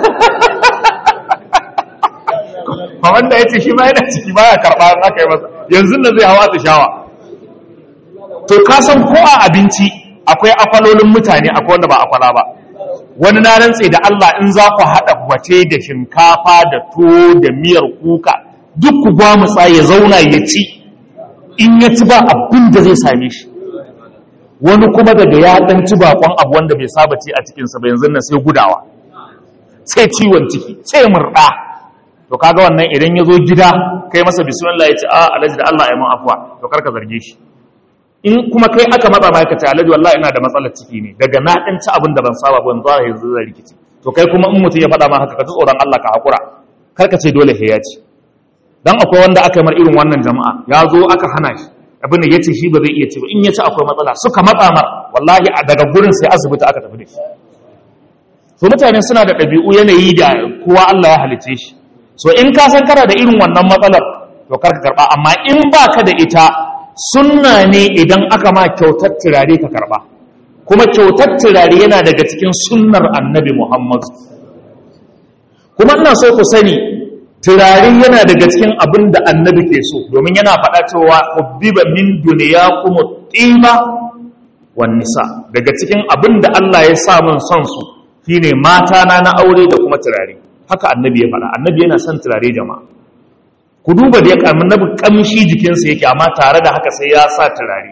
kwamanda ya ce shi ma yana ciki ba ya karɓa an aka yi masa yanzu da zai hawa ta shawa to ka san ko a abinci akwai akwalolin mutane akwai wanda ba akwala ba wani na rantse da Allah in za ku haɗa wace da shinkafa da tuwo da miyar kuka duk ku gwamutsa ya zauna ya ci in ya ci ba abin da zai same shi wani kuma daga ya dan ci bakon abu wanda bai saba ci a cikinsa ba yanzu nan sai gudawa sai ciwon ciki sai murɗa to kaga wannan idan ya zo gida kai masa bismillah ya ce a alhaji da Allah ya mun afuwa to karka zarge shi in kuma kai aka matsa ma ka ce alhaji wallahi ina da matsalar ciki ne daga na dan ci abin da ban saba ba yanzu yanzu zai rikici to kai kuma in mutum ya faɗa ma haka ka ji tsoron Allah ka hakura karka ce dole sai ya ci dan akwai wanda aka yi mar irin wannan jama'a ya zo aka hana shi abin da ya ce shi ba zai iya ci ba in ya ci akwai matsala suka matsa mar wallahi a daga gurin sai asibiti aka tafi da shi so mutane suna da ɗabi'u yanayi da kowa Allah ya halice shi so in ka san kana da irin wannan matsalar to karka karba amma in ba ka da ita sunna ne idan aka ma kyautar turare ka karba kuma kyautar turare yana daga cikin sunnar annabi Muhammad kuma ina so ku sani turare yana daga cikin abin da annabi ke so domin yana faɗa cewa hubbiba min duniyakum tiba wan nisa daga cikin abin da Allah ya sa mun son su shine mata na na aure da kuma turare haka annabi ya faɗa annabi yana son turare jama'a ku duba da ya annabi kamshi jikinsa yake amma tare da haka sai ya sa turare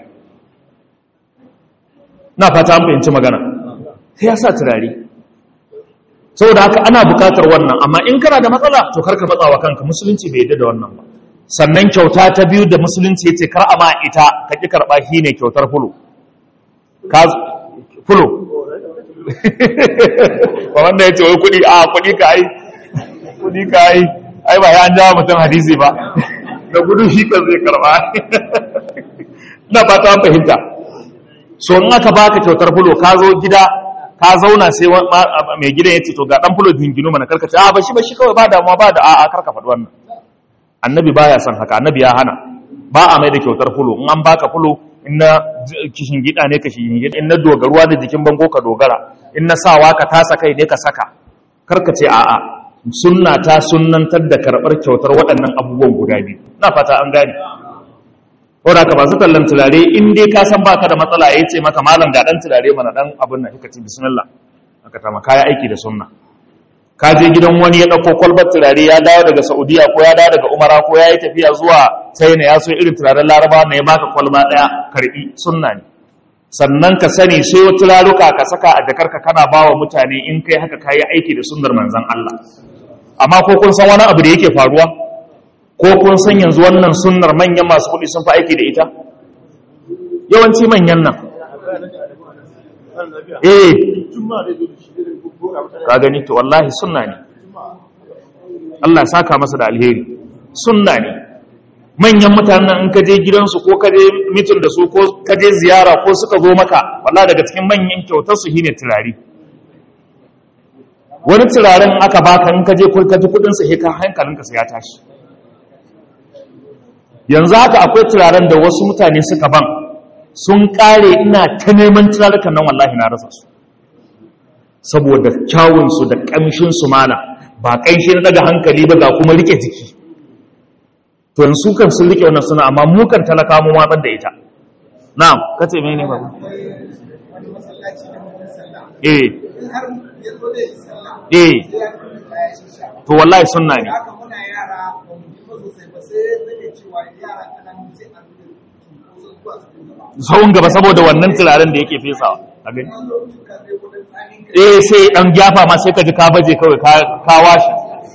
na fata an fahimci magana sai ya sa turare saboda haka ana bukatar wannan amma in kana da matsala to karka matsa wa kanka musulunci bai yadda da wannan ba sannan kyauta ta biyu da musulunci yace kar a ma ita ka ki karba shine kyautar fulo ka fulo ba wanda yace wai kudi a kudi ka ai kudi ka ai ai ba ya an jawo mutum hadisi ba da gudu shi kan zai karba ina fata an fahimta so in aka baka kyautar fulo ka zo gida ka zauna sai mai gidan ya ce to ga dan fulo dingino mana karka ce a ba shi ba shi kawai ba damuwa ba da a a karka faɗi wannan annabi baya son haka annabi ya hana ba a mai da kyautar fulo in an baka fulo in na kishin gida ne ka kishin gida in na dogaruwa da jikin bango ka dogara in na sawa ka tasa kai ne ka saka karka ce a a sunna ta sunnantar da karɓar kyautar waɗannan abubuwan guda biyu na fata an gane wadda ka masu tallan turare in dai ka san baka da matsala ya ce maka malam ga dan turare mana dan abin nan kika ce bismillah aka tama kaya aiki da sunna ka je gidan wani ya dauko kwalbar turare ya dawo daga saudiya ko ya dawo daga umara ko ya yi tafiya zuwa china ya so irin turaren laraba na ya baka kwalba daya karbi sunna ne sannan ka sani sai wata turaruka ka saka a jakarka kana ba wa mutane in kai haka kayi aiki da sunnar manzon Allah amma ko kun san wani abu da yake faruwa ko kun san yanzu wannan sunnar manyan masu kuɗi sun fi aiki da ita yawanci manyan nan eh ka gani to wallahi sunna ne Allah saka masa da alheri sunna ne manyan mutanen in ka je gidansu ko ka je mitin da su ko ka je ziyara ko suka zo maka wallahi daga cikin manyan kyautar su shine turare wani turaren aka baka in ka je ka ji kudin sa ka hankalinka sai ya tashi yanzu haka akwai turaren da wasu mutane suka ban sun kare ina ta neman turarukan nan wallahi na rasa su saboda kyawunsu da ƙamshinsu mana ba ƙanshi na daga hankali ba ga kuma rike jiki to yanzu kan sun rike wannan suna amma mukan talaka mu watsar da ita na'am kace me ne babu wani masallaci da mutum sallah eh in har ya zo da yi sallah eh sai ya kuma kaya shi sha to wallahi sunna ne da haka muna yara ba mu ji ba sosai ba sai zai cewa yara kanan sai a nuna cunkoso zuwa su gaba sawun gaba saboda wannan turaren da yake fesawa a gani wani lokacin ka zai kudin tsanin ka eh sai dan gyafa ma sai ka ji ka baje kawai ka ka washi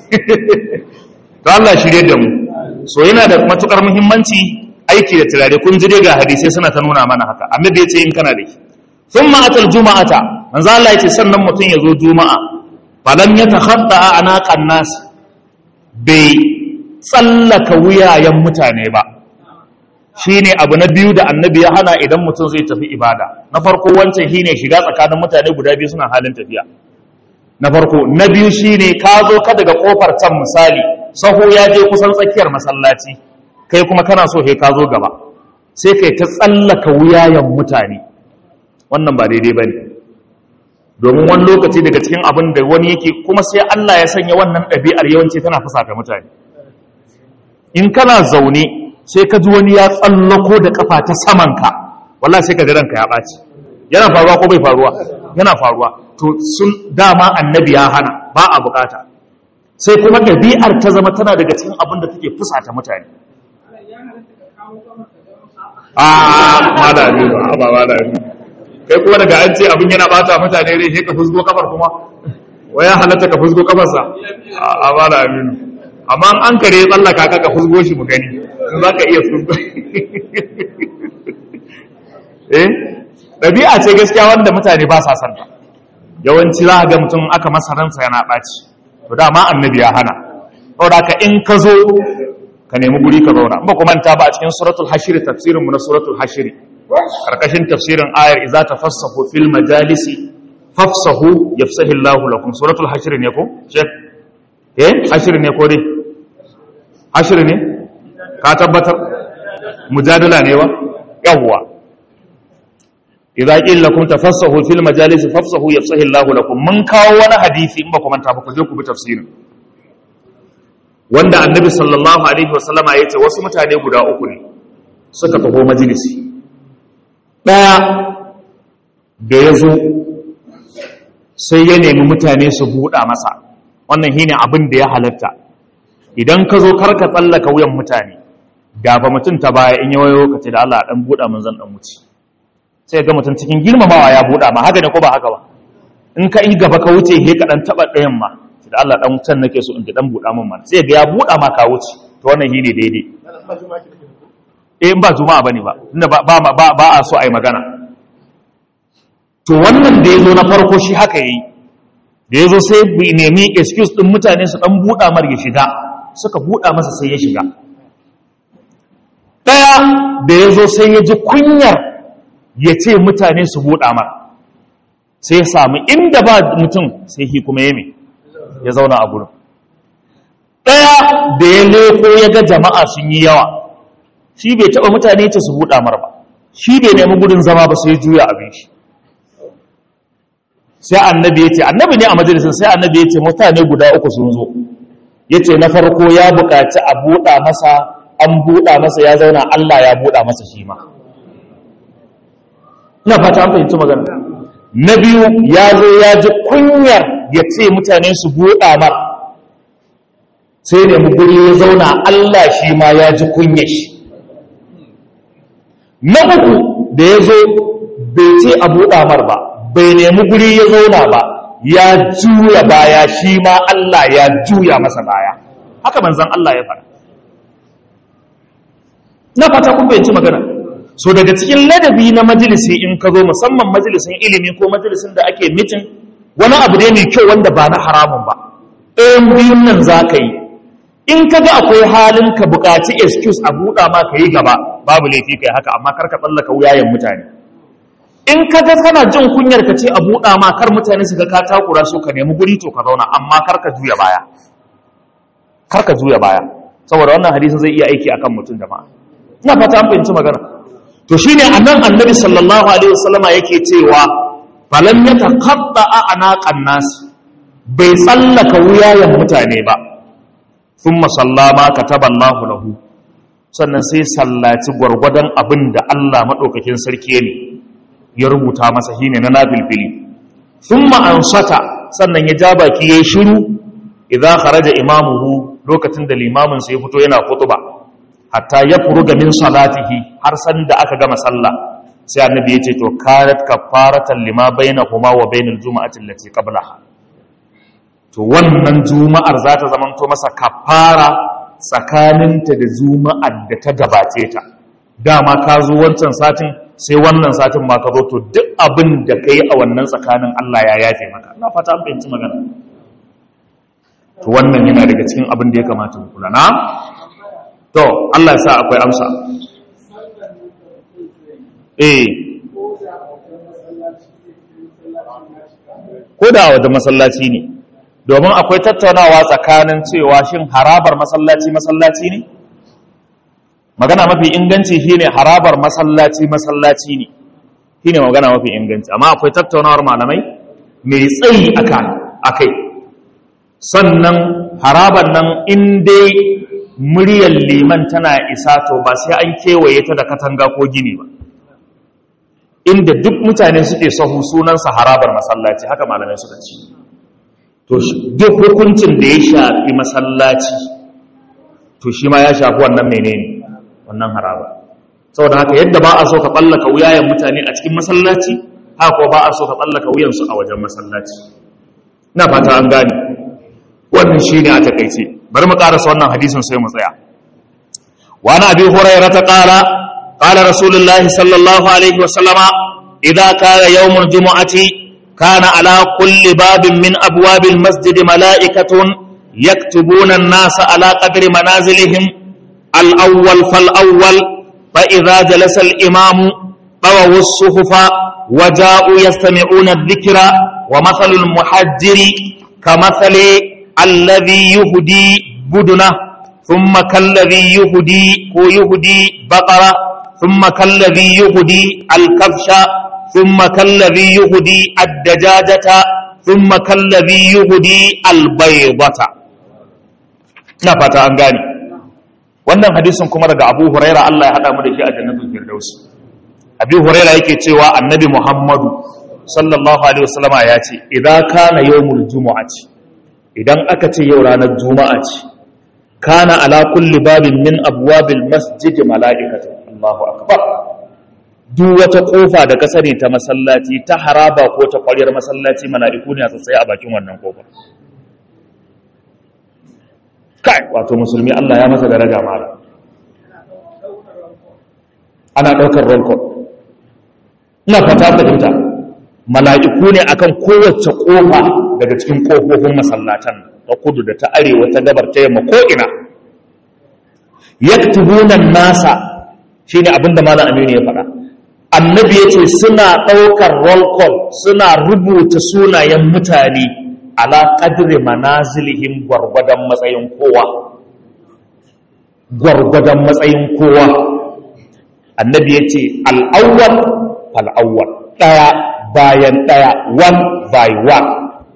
to Allah shirye da mu so yana da matukar muhimmanci aiki da turare kun ji dai ga hadisai suna ta nuna mana haka annabi ya ce in kana da shi thumma atal juma'ata manzo Allah yace sannan mutum ya zo juma'a falam yatakhadda anaqan nas bai tsallaka wuyayen mutane ba shine abu na biyu da annabi ya hana idan mutum zai tafi ibada na farko wancan shine shiga tsakanin mutane guda biyu suna halin tafiya na farko na biyu shine ka zo ka daga kofar can misali saho ya je kusan tsakiyar masallaci kai kuma kana so kai ka zo gaba sai kai ta tsallaka wuyayen mutane wannan ba daidai bane domin wani lokaci daga cikin abin da wani yake kuma sai Allah ya sanya wannan ɗabi'ar yawanci tana fusata mutane in kana zaune sai ka ji wani ya tsallako da kafa ta samanka wallahi sai ka ji ranka ya ɓaci yana faruwa ko bai faruwa yana faruwa to sun dama annabi ya hana ba a bukata sai kuma ɗabi'ar ta zama tana daga cikin abin da take fusata mutane a malami ba ba malami kai kuma daga an ce abin yana bata mutane rai sai ka fusgo kafar kuma waya halatta ka fusgo kafarsa a malami amma an kare tsallaka ka ka fusgo shi mu gani za ka iya fusgo eh ɗabi'a ce gaskiya wanda mutane ba sa santa yawanci za a ga mutum aka masa ransa yana ɓaci to dama annabi ya hana saboda ka in ka zo ka nemi guri ka zauna ba kuma ta ba a cikin suratul hashiri tafsirin mu na suratul hashiri karkashin tafsirin ayar idza tafassahu fil majalisi fafsahu yafsahu Allahu lakum suratul hashiri ne ko shek eh hashiri ne ko dai hashiri ne ka tabbatar mujadala ne wa yawwa idza qila lakum tafassahu fil majalis fafsahu yafsahu Allahu lakum mun kawo wani hadisi in ba ku manta ba ku je ku bi tafsirin wanda annabi sallallahu alaihi wasallama yace wasu mutane guda uku ne suka taho majalisi daya da yazo sai ya nemi mutane su buɗa masa wannan shine abin da ya halatta idan ka zo karka tsallaka wuyan mutane gafa mutum ta baya in yawayo ka ce da Allah dan buɗa mun zan dan wuce sai ga mutum cikin girmamawa ya buɗa ma haka ne ko ba haka ba in ka yi gaba ka wuce he ka dan taba ɗayan ma da Allah dan can nake so in ji dan buɗa min mana sai ga ya buɗa ma ka wuce to wannan shine daidai eh in ba juma'a bane ba tunda ba ba ba, ba a so ai magana to wannan da yazo na farko shi haka yayi da yazo sai bi nemi excuse din mutane su dan buɗa mar ya shiga suka buɗa masa sai ya shiga daya da yazo sai ya ji kunyar ya ce mutane su buɗa mar sai ya samu inda ba mutum sai shi kuma ya ya zauna a gurin ɗaya da ya leko ya ga jama'a sun yi yawa shi bai taɓa mutane ce su buɗa mar ba shi bai nemi gudun zama ba sai juya abin shi sai annabi ya ce annabi ne a majalisun sai annabi ya ce mutane guda uku sun zo ya ce na farko ya buƙaci a buɗa masa an buɗa masa ya zauna Allah ya buɗa masa shi ma ina fata an fahimci magana na biyu ya zo ya ji kunyar ya ce mutane su buɗa mar sai da mu guri ya zauna Allah shi ma ya ji kunyar shi na uku da ya zo bai ce a buɗa mar ba bai nemi guri ya zauna ba ya juya baya shi ma Allah ya juya masa baya haka manzan Allah ya fara na fata kun bayanci magana so daga cikin ladabi na majalisi in ka zo musamman majalisin ilimi ko majalisin da ake mitin wani abu ne mai kyau wanda ba na haramun ba ɗayan biyun nan za ka yi in ka ga akwai halin ka buƙaci excuse a buɗa ma ka yi gaba babu laifi kai haka amma kar ka tsallaka wuyayen mutane in ka ga kana jin kunyar ka ce a buɗa ma kar mutane su ga ka takura so ka nemi guri to ka zauna amma kar ka juya baya kar ka juya baya saboda wannan hadisin zai iya aiki akan mutum jama'a ina fata an fahimci magana to shine annan annabi sallallahu alaihi wasallama yake cewa falam yataqadda anaqan nas bai tsallaka wuyayen mutane ba thumma sallama kataballahu lahu sannan sai sallaci gwargwadon abin da Allah madaukakin sarki ne ya rubuta masa shine na nafilfili thumma ansata sannan ya ja baki yayin shiru idza kharaja imamuhu lokacin da limamin sai ya fito yana khutba hatta ya furuga min salatihi har san da aka gama sallah sai annabi ya ce to kanat kafaratan lima bainahuma wa bainal juma'ati allati qablaha to wannan juma'ar za ta zamanto masa kafara tsakaninta da juma'ar da ta gabace ta dama ka zo wancan satin sai wannan satin ma ka zo to duk abin da ka yi a wannan tsakanin Allah ya yafe maka ina fata an fahimci magana to wannan yana daga cikin abin da ya kamata mu kula na to Allah ya sa akwai amsa eh ko da a wajen masallaci ne domin akwai tattaunawa tsakanin cewa shin harabar masallaci masallaci ne magana mafi inganci shine harabar masallaci masallaci ne shine magana mafi inganci amma akwai tattaunawar malamai mai tsayi aka akai sannan harabar nan in dai muryar liman tana isa to ba sai an kewaye ta da katanga ko gini ba inda duk mutane suke sahu sunansa harabar masallaci haka malamai suka ce to duk hukuncin da ya shafi masallaci to shi ma ya shafi wannan menene wannan haraba saboda haka yadda ba a so ka tsallaka wuyayen mutane a cikin masallaci haka ko ba a so ka tsallaka wuyansu a wajen masallaci ina fata an gane wannan shi ne a takaice bari mu karasa wannan hadisin sai mu tsaya wa na abi hurairah ta qala qala rasulullahi sallallahu alaihi wa sallama idza kana yawmul jumu'ati kana ala kulli babin min abwabil masjid mala'ikatun yaktubuna an-nasa ala qadri manazilihim al-awwal fal-awwal fa idza jalasa al-imamu طووا الصحف وجاءوا يستمعون الذكر ومثل المحجر كمثل الذي يهدي بدنه ثم كالذي يهدي هو يهدي بقرة ثم كالذي يهدي الكبش ثم كالذي يهدي الدجاجة ثم كالذي يهدي البيضة نفت أنغاني wannan hadisin kuma daga Abu Huraira Allah ya hada mu da shi a jannatul Firdaus Abu Huraira yake cewa Annabi Muhammadu sallallahu alaihi wasallama ya ce idan kana yawmul jumu'ati idan aka ce yau ranar juma'a ce kana ala kulli babin min abwabil masjid mala'ikatu Allahu akbar duk wata kofa da ka sani ta masallaci ta haraba ko ta ƙwaryar masallaci mala'iku ne a tsaye a bakin wannan kofar kai wato musulmi Allah ya masa daraja mara ana ɗaukar roll call ina fata fahimta mala'iku ne akan kowace ƙofa daga cikin ƙofofin masallatan ta kudu da ta arewa ta gabar ta yamma ko'ina yaktubunan nasa shi ne abinda malam aminu ya faɗa annabi ya ce suna ɗaukar roll call suna rubuta sunayen mutane ala ƙadiri manazilihim gwargwadon matsayin kowa gwargwadon matsayin kowa annabi ya ce al'awwal fal'awwal ɗaya bayan ɗaya one by one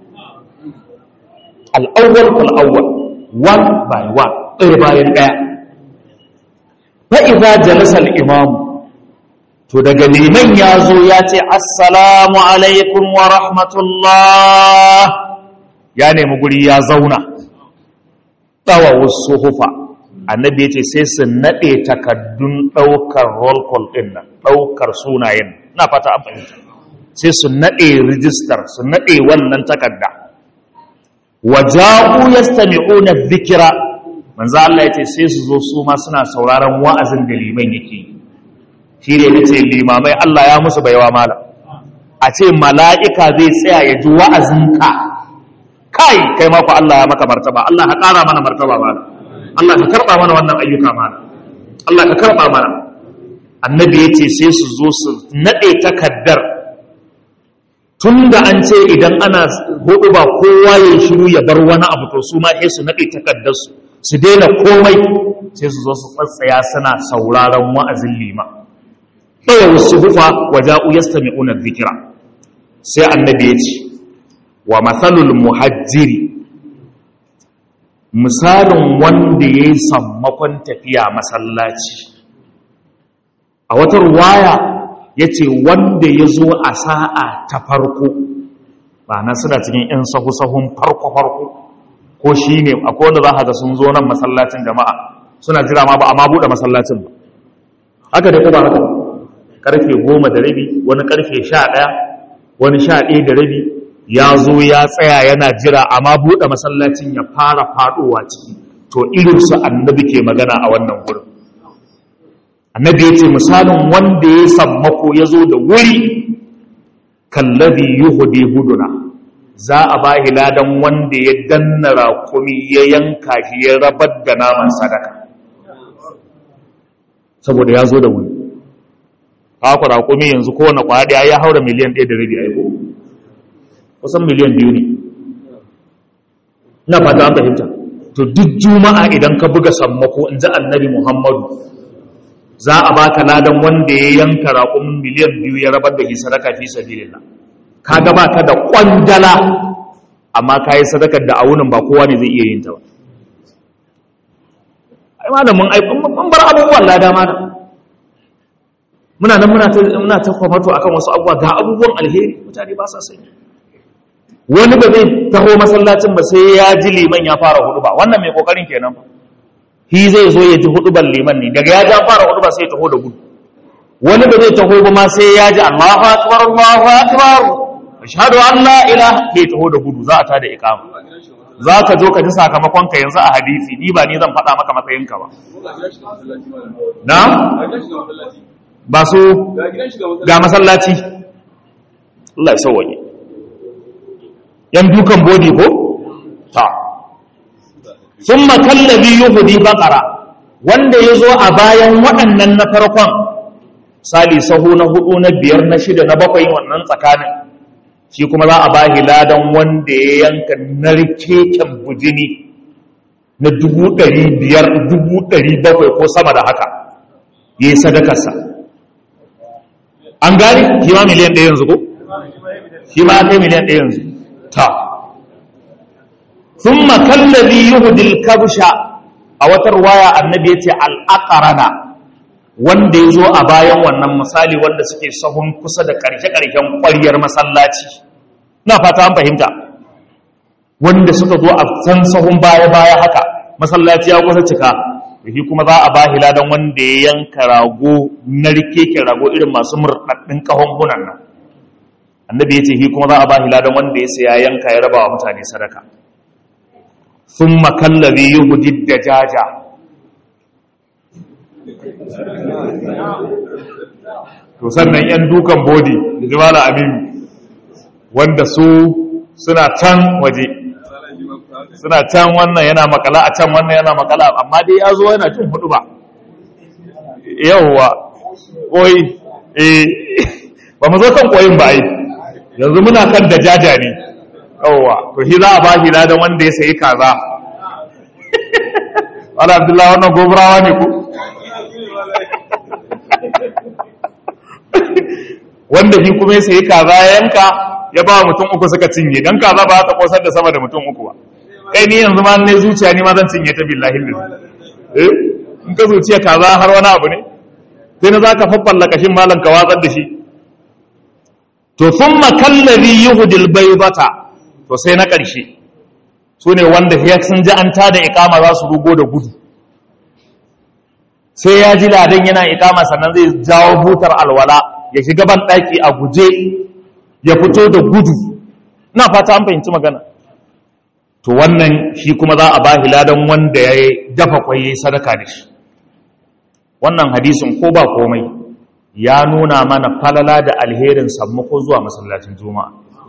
al'awwal fal'awwal one by one ɗaya bayan ɗaya fa'iza jalasar imamu to daga liman ya zo ya ce assalamu alaikum wa rahmatullah ya nemi guri ya zauna tsawa wasu hufa annabi ya ce sai su naɗe takaddun ɗaukar roll call ɗin nan ɗaukar sunayen na fata an fahimta sai su naɗe rijistar su naɗe wannan takarda waja'u yastami'una dhikra manzo Allah yace sai su zo su ma suna sauraron wa'azin da liman yake shi ne nace limamai Allah ya musu baiwa malam a ce mala'ika zai tsaya ya ji wa'azinka kai kai ma ku Allah ya maka martaba Allah ka ƙara mana martaba malam Allah ka karɓa mana wannan ayyuka malam Allah ka karɓa mana annabi yace sai su zo su nade takaddar tunda an ce idan ana hudu ba kowa ya shiru ya bar wani abu to su ma sai su nade takaddar su su daina komai sai su zo su tsatsaya suna sauraron wa'azin lima ɗaya wasu hufa waja'u yastami'una dhikra sai annabi ya ce wa matsalul muhajjiri misalin wanda ya yi sammakon tafiya masallaci a wata ruwaya ya ce wanda ya zo a sa'a ta farko ba na suna cikin 'yan sahu-sahun farko-farko ko shi ne akwai wanda za a ga sun zo nan masallacin jama'a suna jira ma ba a ma buɗe masallacin ba haka da kuma haka karfe goma da rabi wani karfe sha ɗaya wani sha ɗaya da rabi ya zo ya tsaya yana jira amma buɗe masallacin ya fara faɗowa ciki to irinsu annabi ke magana a wannan wurin annabi ya ce misalin wanda ya sammako ya zo da wuri kallabi yuhudi buduna za a ba ladan wanda ya danna rakumi ya yanka shi ya rabar da naman sadaka saboda ya zo da wuri haka rakumi yanzu kowane kwaya ya haura miliyan ɗaya da rabi a yi kusan miliyan biyu ne na fata an fahimta to duk juma'a idan ka buga sammako in ji annabi muhammadu za a baka ladan wanda ya yanka raƙumin miliyan biyu ya rabar da shi sadaka fi sabilillah ka ga baka da kwandala amma ka yi sadakar da awunin ba kowa ne zai iya yin ta ba ai malamin ai mun bar abubuwan lada mana muna nan muna ta muna ta kwamato akan wasu abubuwa ga abubuwan alheri mutane ba sa sani wani ba zai taho masallacin ba sai ya ji liman ya fara hudu ba wannan mai kokarin kenan ba shi zai zo ya ji huduban liman ne daga ya ja fara hudu ba sai ya taho da gudu wani ba zai taho ba ma sai ya ji Allahu akbar Allahu akbar ashhadu an la ilaha bai taho da gudu za a tada iqama za ka zo ka ji sakamakon ka yanzu a hadisi ni ba ni zan faɗa maka matsayin ka ba na ba su ga masallaci Allah ya sauwaye yan dukan bodi ko ta thumma kallabi yuhdi baqara wanda yazo a bayan waɗannan na farkon sali sahu na hudu na biyar na shida na bakwai wannan tsakanin shi kuma za a bahi ladan wanda ya yanka narkeken bujini na dubu ɗari biyar dubu ɗari bakwai ko sama da haka ya yi sadakarsa an gani shi ma miliyan ɗaya yanzu ko shi ma kai miliyan ɗaya yanzu ta sun makallabi yuhudil kabsha a watar waya annabi ya ce al'aƙarana wanda ya zo a bayan wannan misali wanda suke sahun kusa da ƙarshe-ƙarshen ƙwaryar masallaci na fata an fahimta wanda suka zo a can sahun baya-baya haka masallaci ya kusa cika shi kuma za a ba ladan wanda ya yanka rago na rikeke rago irin masu murɗaɗɗin ƙahon hunan nan annabi ya ce shi kuma za a ba ladan wanda ya saya yanka ya raba wa mutane sadaka sun makallabi yi hudid da jaja to sannan yan dukan bodi da jimala aminu wanda su suna can waje suna can wannan yana makala a can wannan yana makala amma dai ya zo yana cin hudu ba yauwa koyi eh ba mu zo kan koyin ba ai yanzu muna kan da jaja ne yauwa to shi za a ba shi ladan wanda ya sayi kaza wala abdullahi wannan gobrawa ne ku wanda shi kuma ya sayi kaza ya yanka ya ba mutum uku suka cinye dan kaza ba ta kosar da sama da mutum uku ba kai ni yanzu ma ne zuciya ni ma zan cinye ta billahi lillahi eh in ka zuciya kaza har wani abu ne sai na zaka faffalla kashin malan ka watsar da shi to thumma kallazi yuhdil baydata to sai na karshe su ne wanda ya sun ji an tada ikama za su rugo da gudu sai ya ji ladan yana ikama sannan zai jawo butar alwala ya shiga ban daki a guje ya fito da gudu na fata an fahimci magana to wannan shi kuma za a ba ladan wanda ya dafa kwaye sadaka da shi wannan hadisin ko ba komai ya nuna mana falala da alherin sammako zuwa masallacin juma'a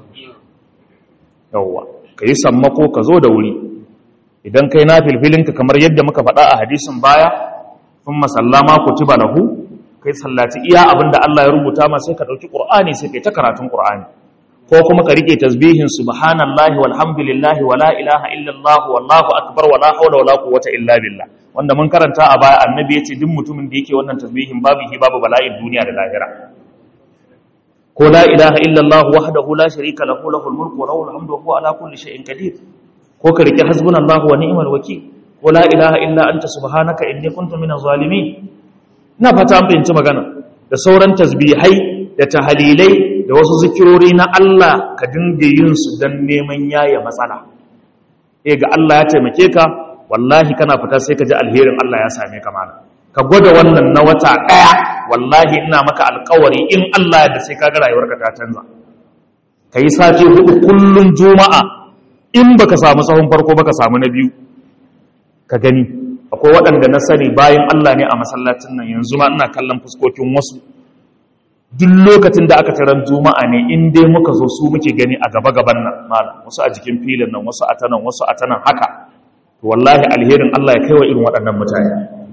yawwa ka yi sammako ka zo da wuri idan kai na filfilinka kamar yadda muka faɗa a hadisin baya sun masallama ku ci balahu kai sallaci iya abin da Allah ya rubuta ma sai ka ɗauki ƙur'ani sai kai ta karatun ƙur'ani ko kuma ka rike tasbihin subhanallahi walhamdulillahi wala ilaha illallah wallahu akbar wala hawla wala quwwata illa billah wanda mun karanta a baya annabi yace duk mutumin da yake wannan tasbihin babu hi babu bala'in duniya da lahira ko la ilaha illallah wahdahu la sharika lahu lahul mulku wa lahul hamdu wa huwa ala kulli shay'in qadir ko ka rike hasbunallahu wa ni'mal wakeel ko la ilaha illa anta subhanaka inni kuntu minaz zalimin ina fata an fahimci magana da sauran tasbihai da tahalilai da wasu zikirori na Allah ka dinga yin su don neman yaya matsala eh ga Allah ya taimake ka wallahi kana fita sai ka ji alherin Allah ya same ka mana ka gwada wannan na wata daya wallahi ina maka alkawari in Allah da sai ka ga rayuwarka ta canza ka yi sati hudu kullun juma'a in baka samu sahun farko baka samu na biyu ka gani akwai waɗanda na sani bayan Allah ne a masallacin nan yanzu ma ina kallon fuskokin wasu duk lokacin da aka taron juma'a ne in dai muka zo su muke gani a gaba gaban nan malam wasu a jikin filin nan wasu a tanan wasu a tanan haka to wallahi alherin Allah ya kai wa irin waɗannan mutane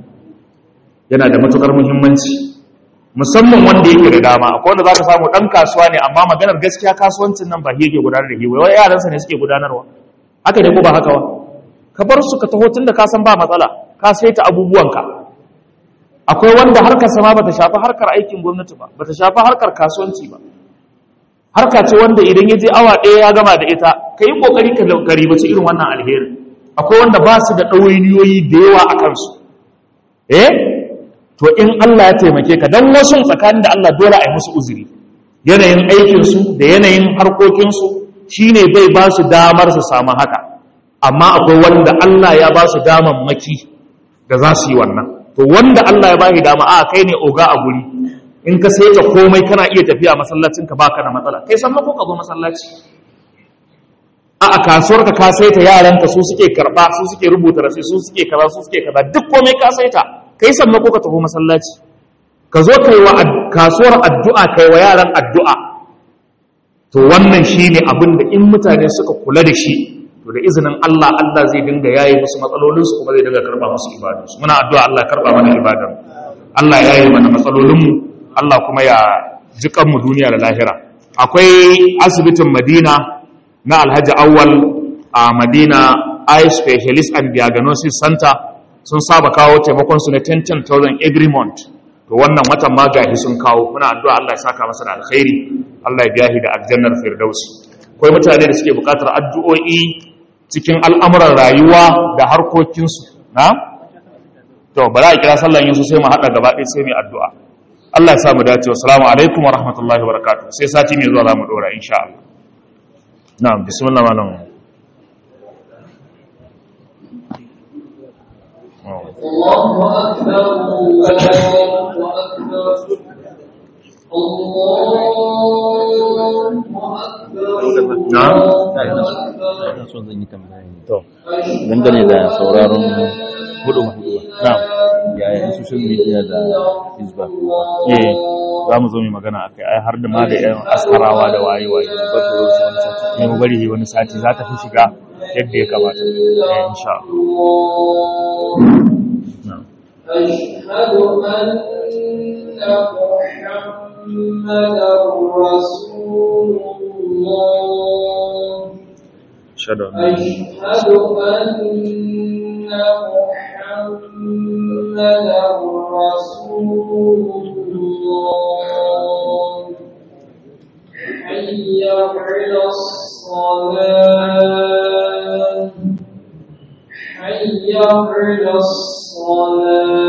yana da matukar muhimmanci musamman wanda yake da dama akwai wanda zaka samu dan kasuwa ne amma maganar gaskiya kasuwancin nan ba yake gudanar da shi wai yaransa ne suke gudanarwa haka ne ko ba haka ba ka bar su ka taho tunda ka san ba matsala ka saita abubuwanka akwai wanda harkar sama bata shafi harkar aikin gwamnati ba bata shafi harkar kasuwanci ba harka ce wanda idan ya je awa ɗaya ya gama da ita ka yi ƙoƙari ka ribaci irin wannan alheri akwai wanda ba su da ɗawainiyoyi da yawa a kansu eh to in Allah ya taimake ka don wasu tsakanin da Allah dole a yi musu uzuri yanayin aikinsu da yanayin harkokinsu shine bai ba su damar su samu haka amma akwai wanda Allah ya ba su damammaki da za su yi wannan to wanda Allah ya ba shi dama a kai ne oga a guri in ka sai ta komai kana iya tafiya masallacin ka baka da matsala kai san ko ka zo masallaci a a kasuwar ka ka sai ta yaran ka su suke karba su suke rubuta rasi su suke kaza su suke kaza duk komai ka sai ta kai san ko ka tafi masallaci ka zo kai wa kasuwar addu'a kai wa yaran addu'a to wannan shine abin da in mutane suka kula da shi to da izinin Allah Allah zai dinga yayi musu matsalolinsu kuma zai dinga karba musu ibadunsu muna addu'a Allah ya karba mana ibadan Allah ya yi mana matsalolinmu Allah kuma ya jikan mu duniya da lahira akwai asibitin Madina na Alhaji Awwal a Madina Eye Specialist and Diagnosis Center sun saba kawo taimakon su na 10,000 every month to wannan watan ma gahi sun kawo muna addu'a Allah ya saka masa da alkhairi Allah ya biya shi da aljannar firdausi akwai mutane da suke bukatar addu'o'i cikin al'amuran rayuwa da harkokinsu na? to ba za a kira sallan yin su sai mu haɗa gaba ɗaya sai mai addu'a Allah ya samu dace wa salamu alaikum wa rahmatullahi wa barakatuh sai sati mai zuwa za mu ɗora insha Allah na bismillah malam الله أكبر الله أكبر na'am ina son zan yi tambaya ne dangane da sauraron hudu hudu na'am yaya social media da facebook eh za mu zo mu magana akai ai har da ma da yan askarawa da waye waye ba ta zo su wani sati ne mu bari wani sati za ta fi shiga yadda ya kamata eh insha Allah na'am أشهد أن محمدا رسول الله shada أشهد أن محمدا رسول الله حي على الصلاة حي على الصلاة